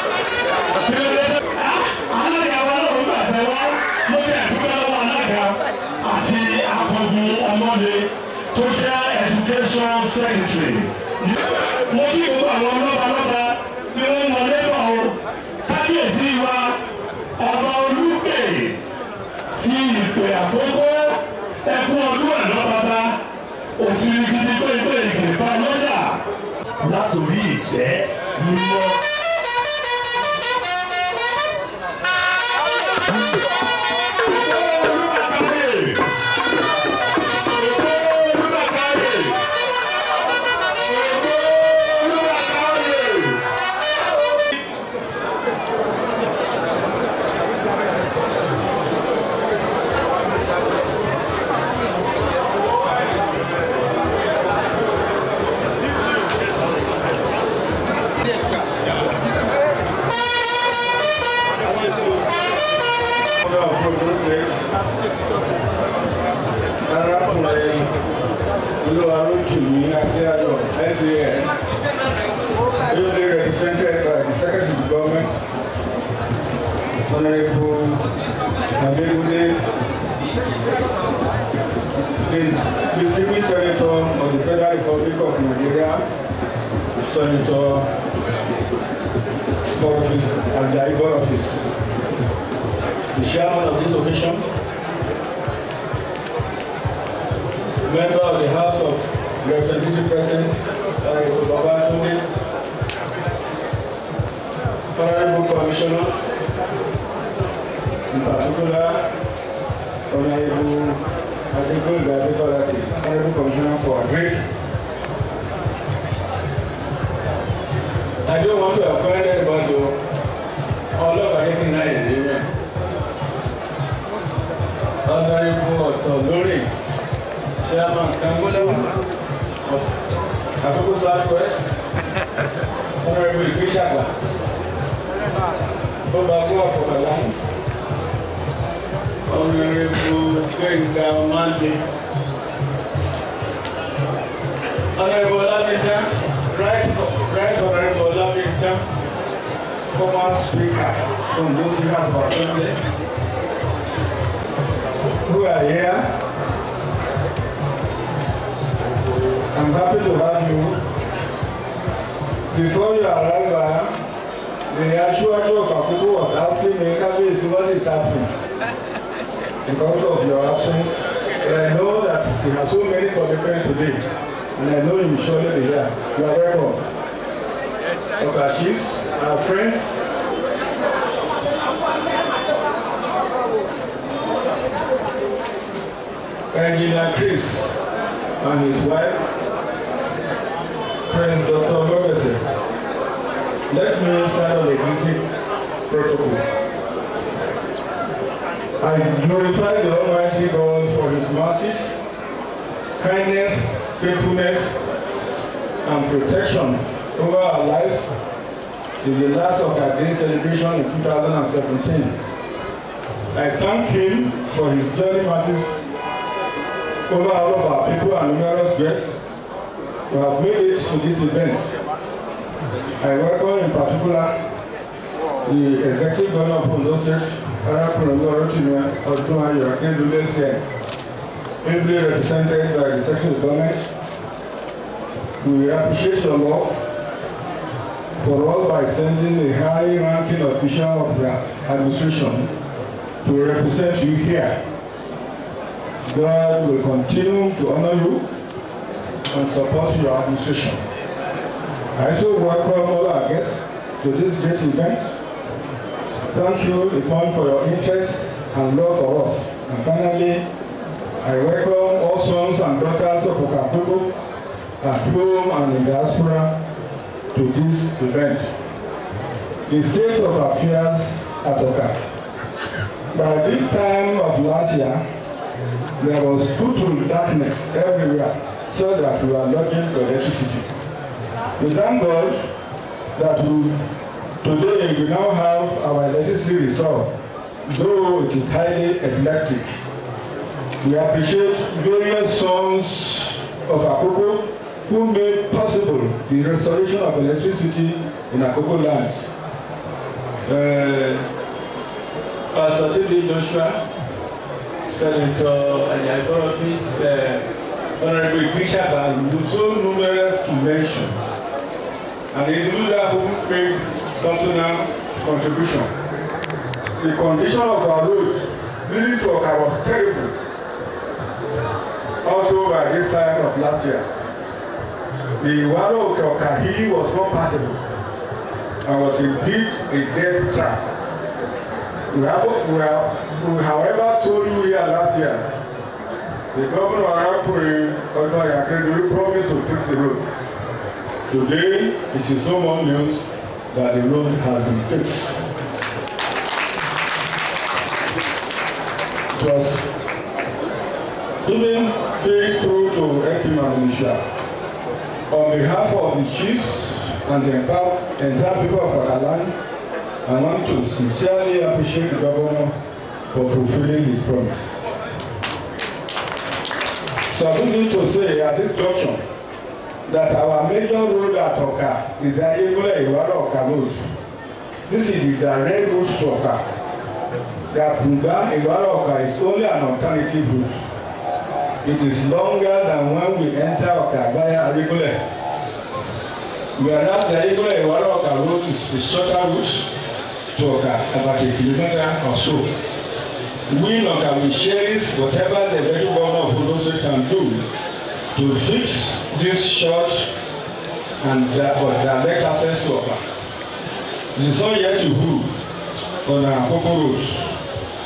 alága wa náà ń pàtẹ́wọ́ mo jẹ́ ìdúpẹ́ lọ́wọ́ alága àti akọgun ọmọdé tó jẹ́ education secretary. mo kí gbogbo àwọn lọ́balọ́ba tí wọ́n wọlé bọ̀ o kábíyèsí wa ọba olùgbè ti ìpè àkókò ẹkún ọdún àná bàbá òfin gidi gbẹ̀gbẹ̀ ìgbìmọ̀ lọ́jà látòrí ìtẹ́ mímọ́. Oluwaroki Adeayo, SAN, ably represented by the Secretary of Government, Honorable Adegunle, the Distinguished Senator of the Federal Republic of Nigeria, Senator Boniface Ajayi Boniface, the chairman of this occasion, member of the House of Representatives present, Honorable Babatunde, Honorable Commissioners, particular, Honorable Adekunle Adekolati, Honorable Commissioner for Agri. I don't want to offend anybody, though. ọlọ́pàá yẹn kí n náà yẹn lé mẹ́. Honorable Ọ̀tọ̀ lórí Chairman Council of Akoko South West, Honorable Ìgbésàgbà, Bọ́ba Gbọ́ Àfọ̀kàlá, Honorable Gbẹ̀ngà Ọmọdé, Honorable Ọlámídá, Right Right Honorable Ọlámídá, former Speaker from those House of Assembly, who are here. I'm happy to have you. Before you arrive, the actual of Akuku was asking me, Kabiyesi, what is happening? Because of your absence. But I know that we have so many commitments today, and I know you will surely be here. You are welcome. Of our chiefs, our friends, Engineer Chris and his wife, Prince Dr. Lobese. Let me start on the existing protocol. I glorify the Almighty God for his mercies, kindness, faithfulness, and protection over our lives since the last of our day celebration in 2017. I thank him for his journey mercies over all of our people and numerous guests who have made it to this event. I welcome in particular the Executive Governor of Ondo State, Arakunle Rotimi Odunayo Akindele here, ably represented by the Secretary of Government. We appreciate your love for all by sending a high-ranking official of the administration to represent you here. God will continue to honor you and support your administration. I also welcome all our guests to this great event. Thank you, Ipon, for your interest and love for us. And finally, I welcome all sons and daughters of Okapuku at home and in diaspora to this event. The state of affairs at Oka. By this time of last year, there was total darkness everywhere so that we were looking for electricity. We thank God that we, today we now have our electricity restored, though it is highly electric. We appreciate various sons of Akoko who made possible the restoration of electricity in Akoko land. Uh, Pastor T.D. Joshua, Senator Ayakorofis, uh, Honorable Bishop, and so numerous to mention. And the individual who paid personal contribution. The condition of our roads leading to Oka was terrible. Also by this time of last year. The Waro Oka Hill was not passable and was indeed a death trap. We, have, we, have, we however told you here last year, the governor of Arapuri, Odoi Akeredolu, promised to fix the road. Today, it is no more news that the road has been fixed. It was even phased through to Ekima Militia. On behalf of the chiefs and the entire, entire people of our land, I want to sincerely appreciate the governor for fulfilling his promise. So I'm going to say at this junction that our major road at Oka is the Ayegule Iwara Oka road. This is the direct route to Oka. The Apunga Iwara Oka is only an alternative route. It is longer than when we enter Oka via Ayegule. Whereas the Ayegule Iwara Oka road is a shorter route to Oka, about a kilometer or so. We in Oka will cherish whatever the federal government of Ondo State can do to fix this short and direct access to Oka. It is not yet to who on our Koko road.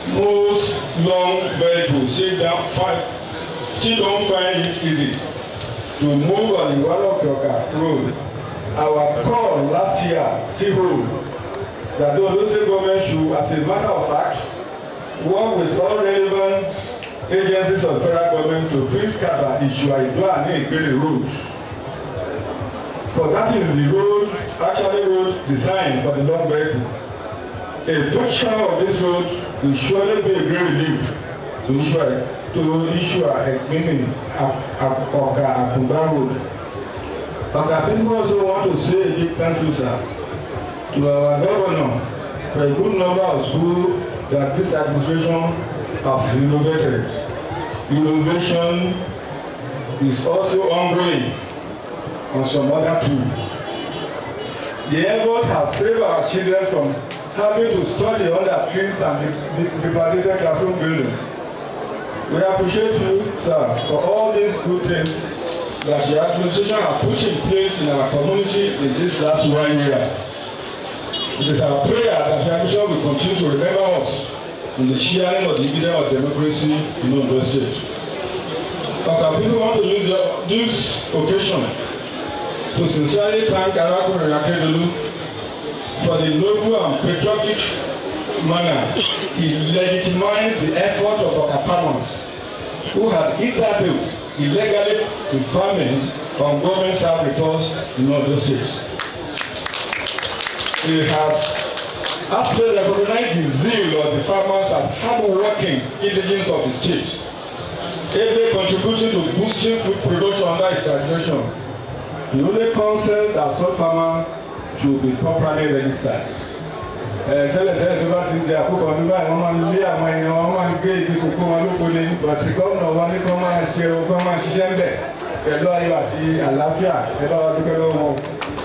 most long vehicles still don't find still don't find it easy to move on the Warokioka road. Our call last year still hold that the Ondo State government should, as a matter of fact, work with all relevant agencies of federal government to fix Kaba Ishuaidua and Ikpele road. For that is the road, actually road designed for the long vehicle. A fixture of this road will surely be a great relief to Ishua to Ishua Ekpini Oka Akumba road. Oka people also want to say a big thank you sir to our governor for a good number of schools that this administration has renovated. Renovation is also ongoing on some other too. The effort has saved our children from having to study under trees and dilapidated classroom buildings. We appreciate you, sir, for all these good things that your administration has put in place in our community in this last one year. It is our prayer that the Commission will continue to remember us in the sharing of the dividend of democracy in Ondo State. Okay, people want to use the, this occasion to sincerely thank Arakunrin Akedolu for the noble and patriotic manner he legitimized the effort of our farmers who had hitherto illegally been farming on government service in Ondo State he has aptly recognized the zeal of the farmers as hard-working indigents of the state, ably contributing to boosting food production under his administration. The only concept that such farmer should be properly registered. tẹ́lẹ̀ tẹ́lẹ̀ tó bá ti di àkókò ọdún báyìí wọ́n máa ń lé àwọn èèyàn wọ́n máa ń gbé igi kókó wọn lóko ní bàtí gómìnà wa ní kí wọ́n máa ṣe kí wọ́n máa ṣiṣẹ́ ń bẹ̀ pẹ̀lú ayọ̀ àti àlàáfíà ẹ bá wa dúpẹ́ lọ́wọ́ wọn.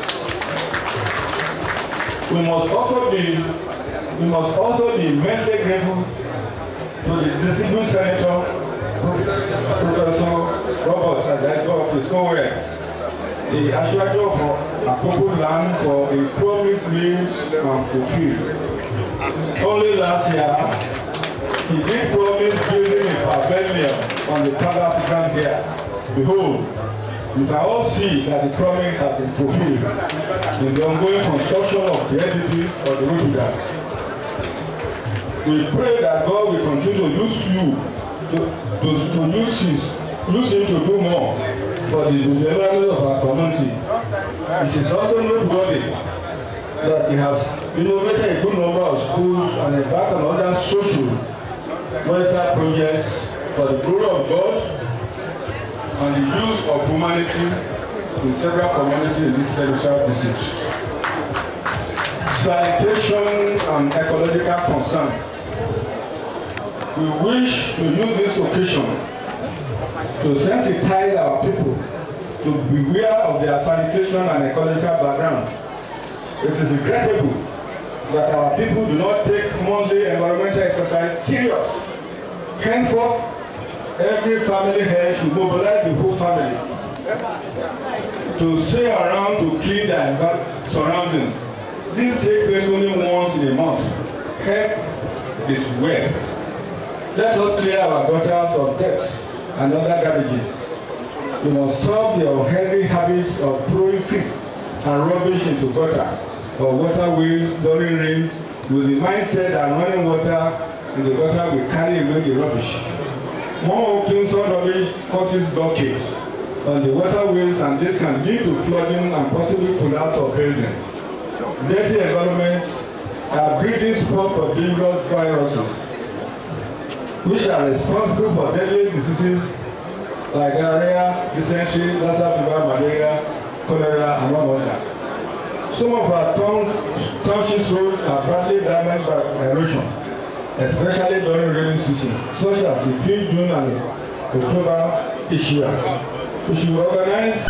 We must also be we must also be immensely grateful to the distinguished senator Professor Robert Ajayi of Iskowere, the aṣáájú for Akoko land for a promise made and fulfilled. Only last year, he did promise building a pavilion on the palace ground here. Behold, you can all see that the promise has been fulfilled in the ongoing construction of the entity of the road We pray that God will continue to use you to, to, to use, his, use him to do more for the development of our community. It is also noteworthy that he has innovated a good number of schools and embarked on other social welfare projects for the glory of God and the use of humanity in several communities in this central district. Sanitation and ecological concern. We wish to use this occasion to sensitize our people to beware of their sanitation and ecological background. It is regrettable that our people do not take monthly environmental exercise serious. Henceforth, every family here should mobilize the whole family to stay around to clean their surroundings. This takes place only once in a month. Health is wealth. Let us clear our gutters of debts and other garbages. We must stop the unhealthy habit of throwing filth and rubbish into gutter or waterways during rains with the mindset that running water in the gutter will carry away the rubbish. More often, such rubbish causes blockage on the waterways and this can lead to flooding and possibly collapse of buildings. Dirty environments are breeding spot for dangerous viruses which are responsible for deadly diseases like diarrhea, dysentery, Lassa fever, malaria, cholera, and one other. Some of our townships roads are badly damaged by erosion, especially during rainy season, such as between June and October each year. We should organize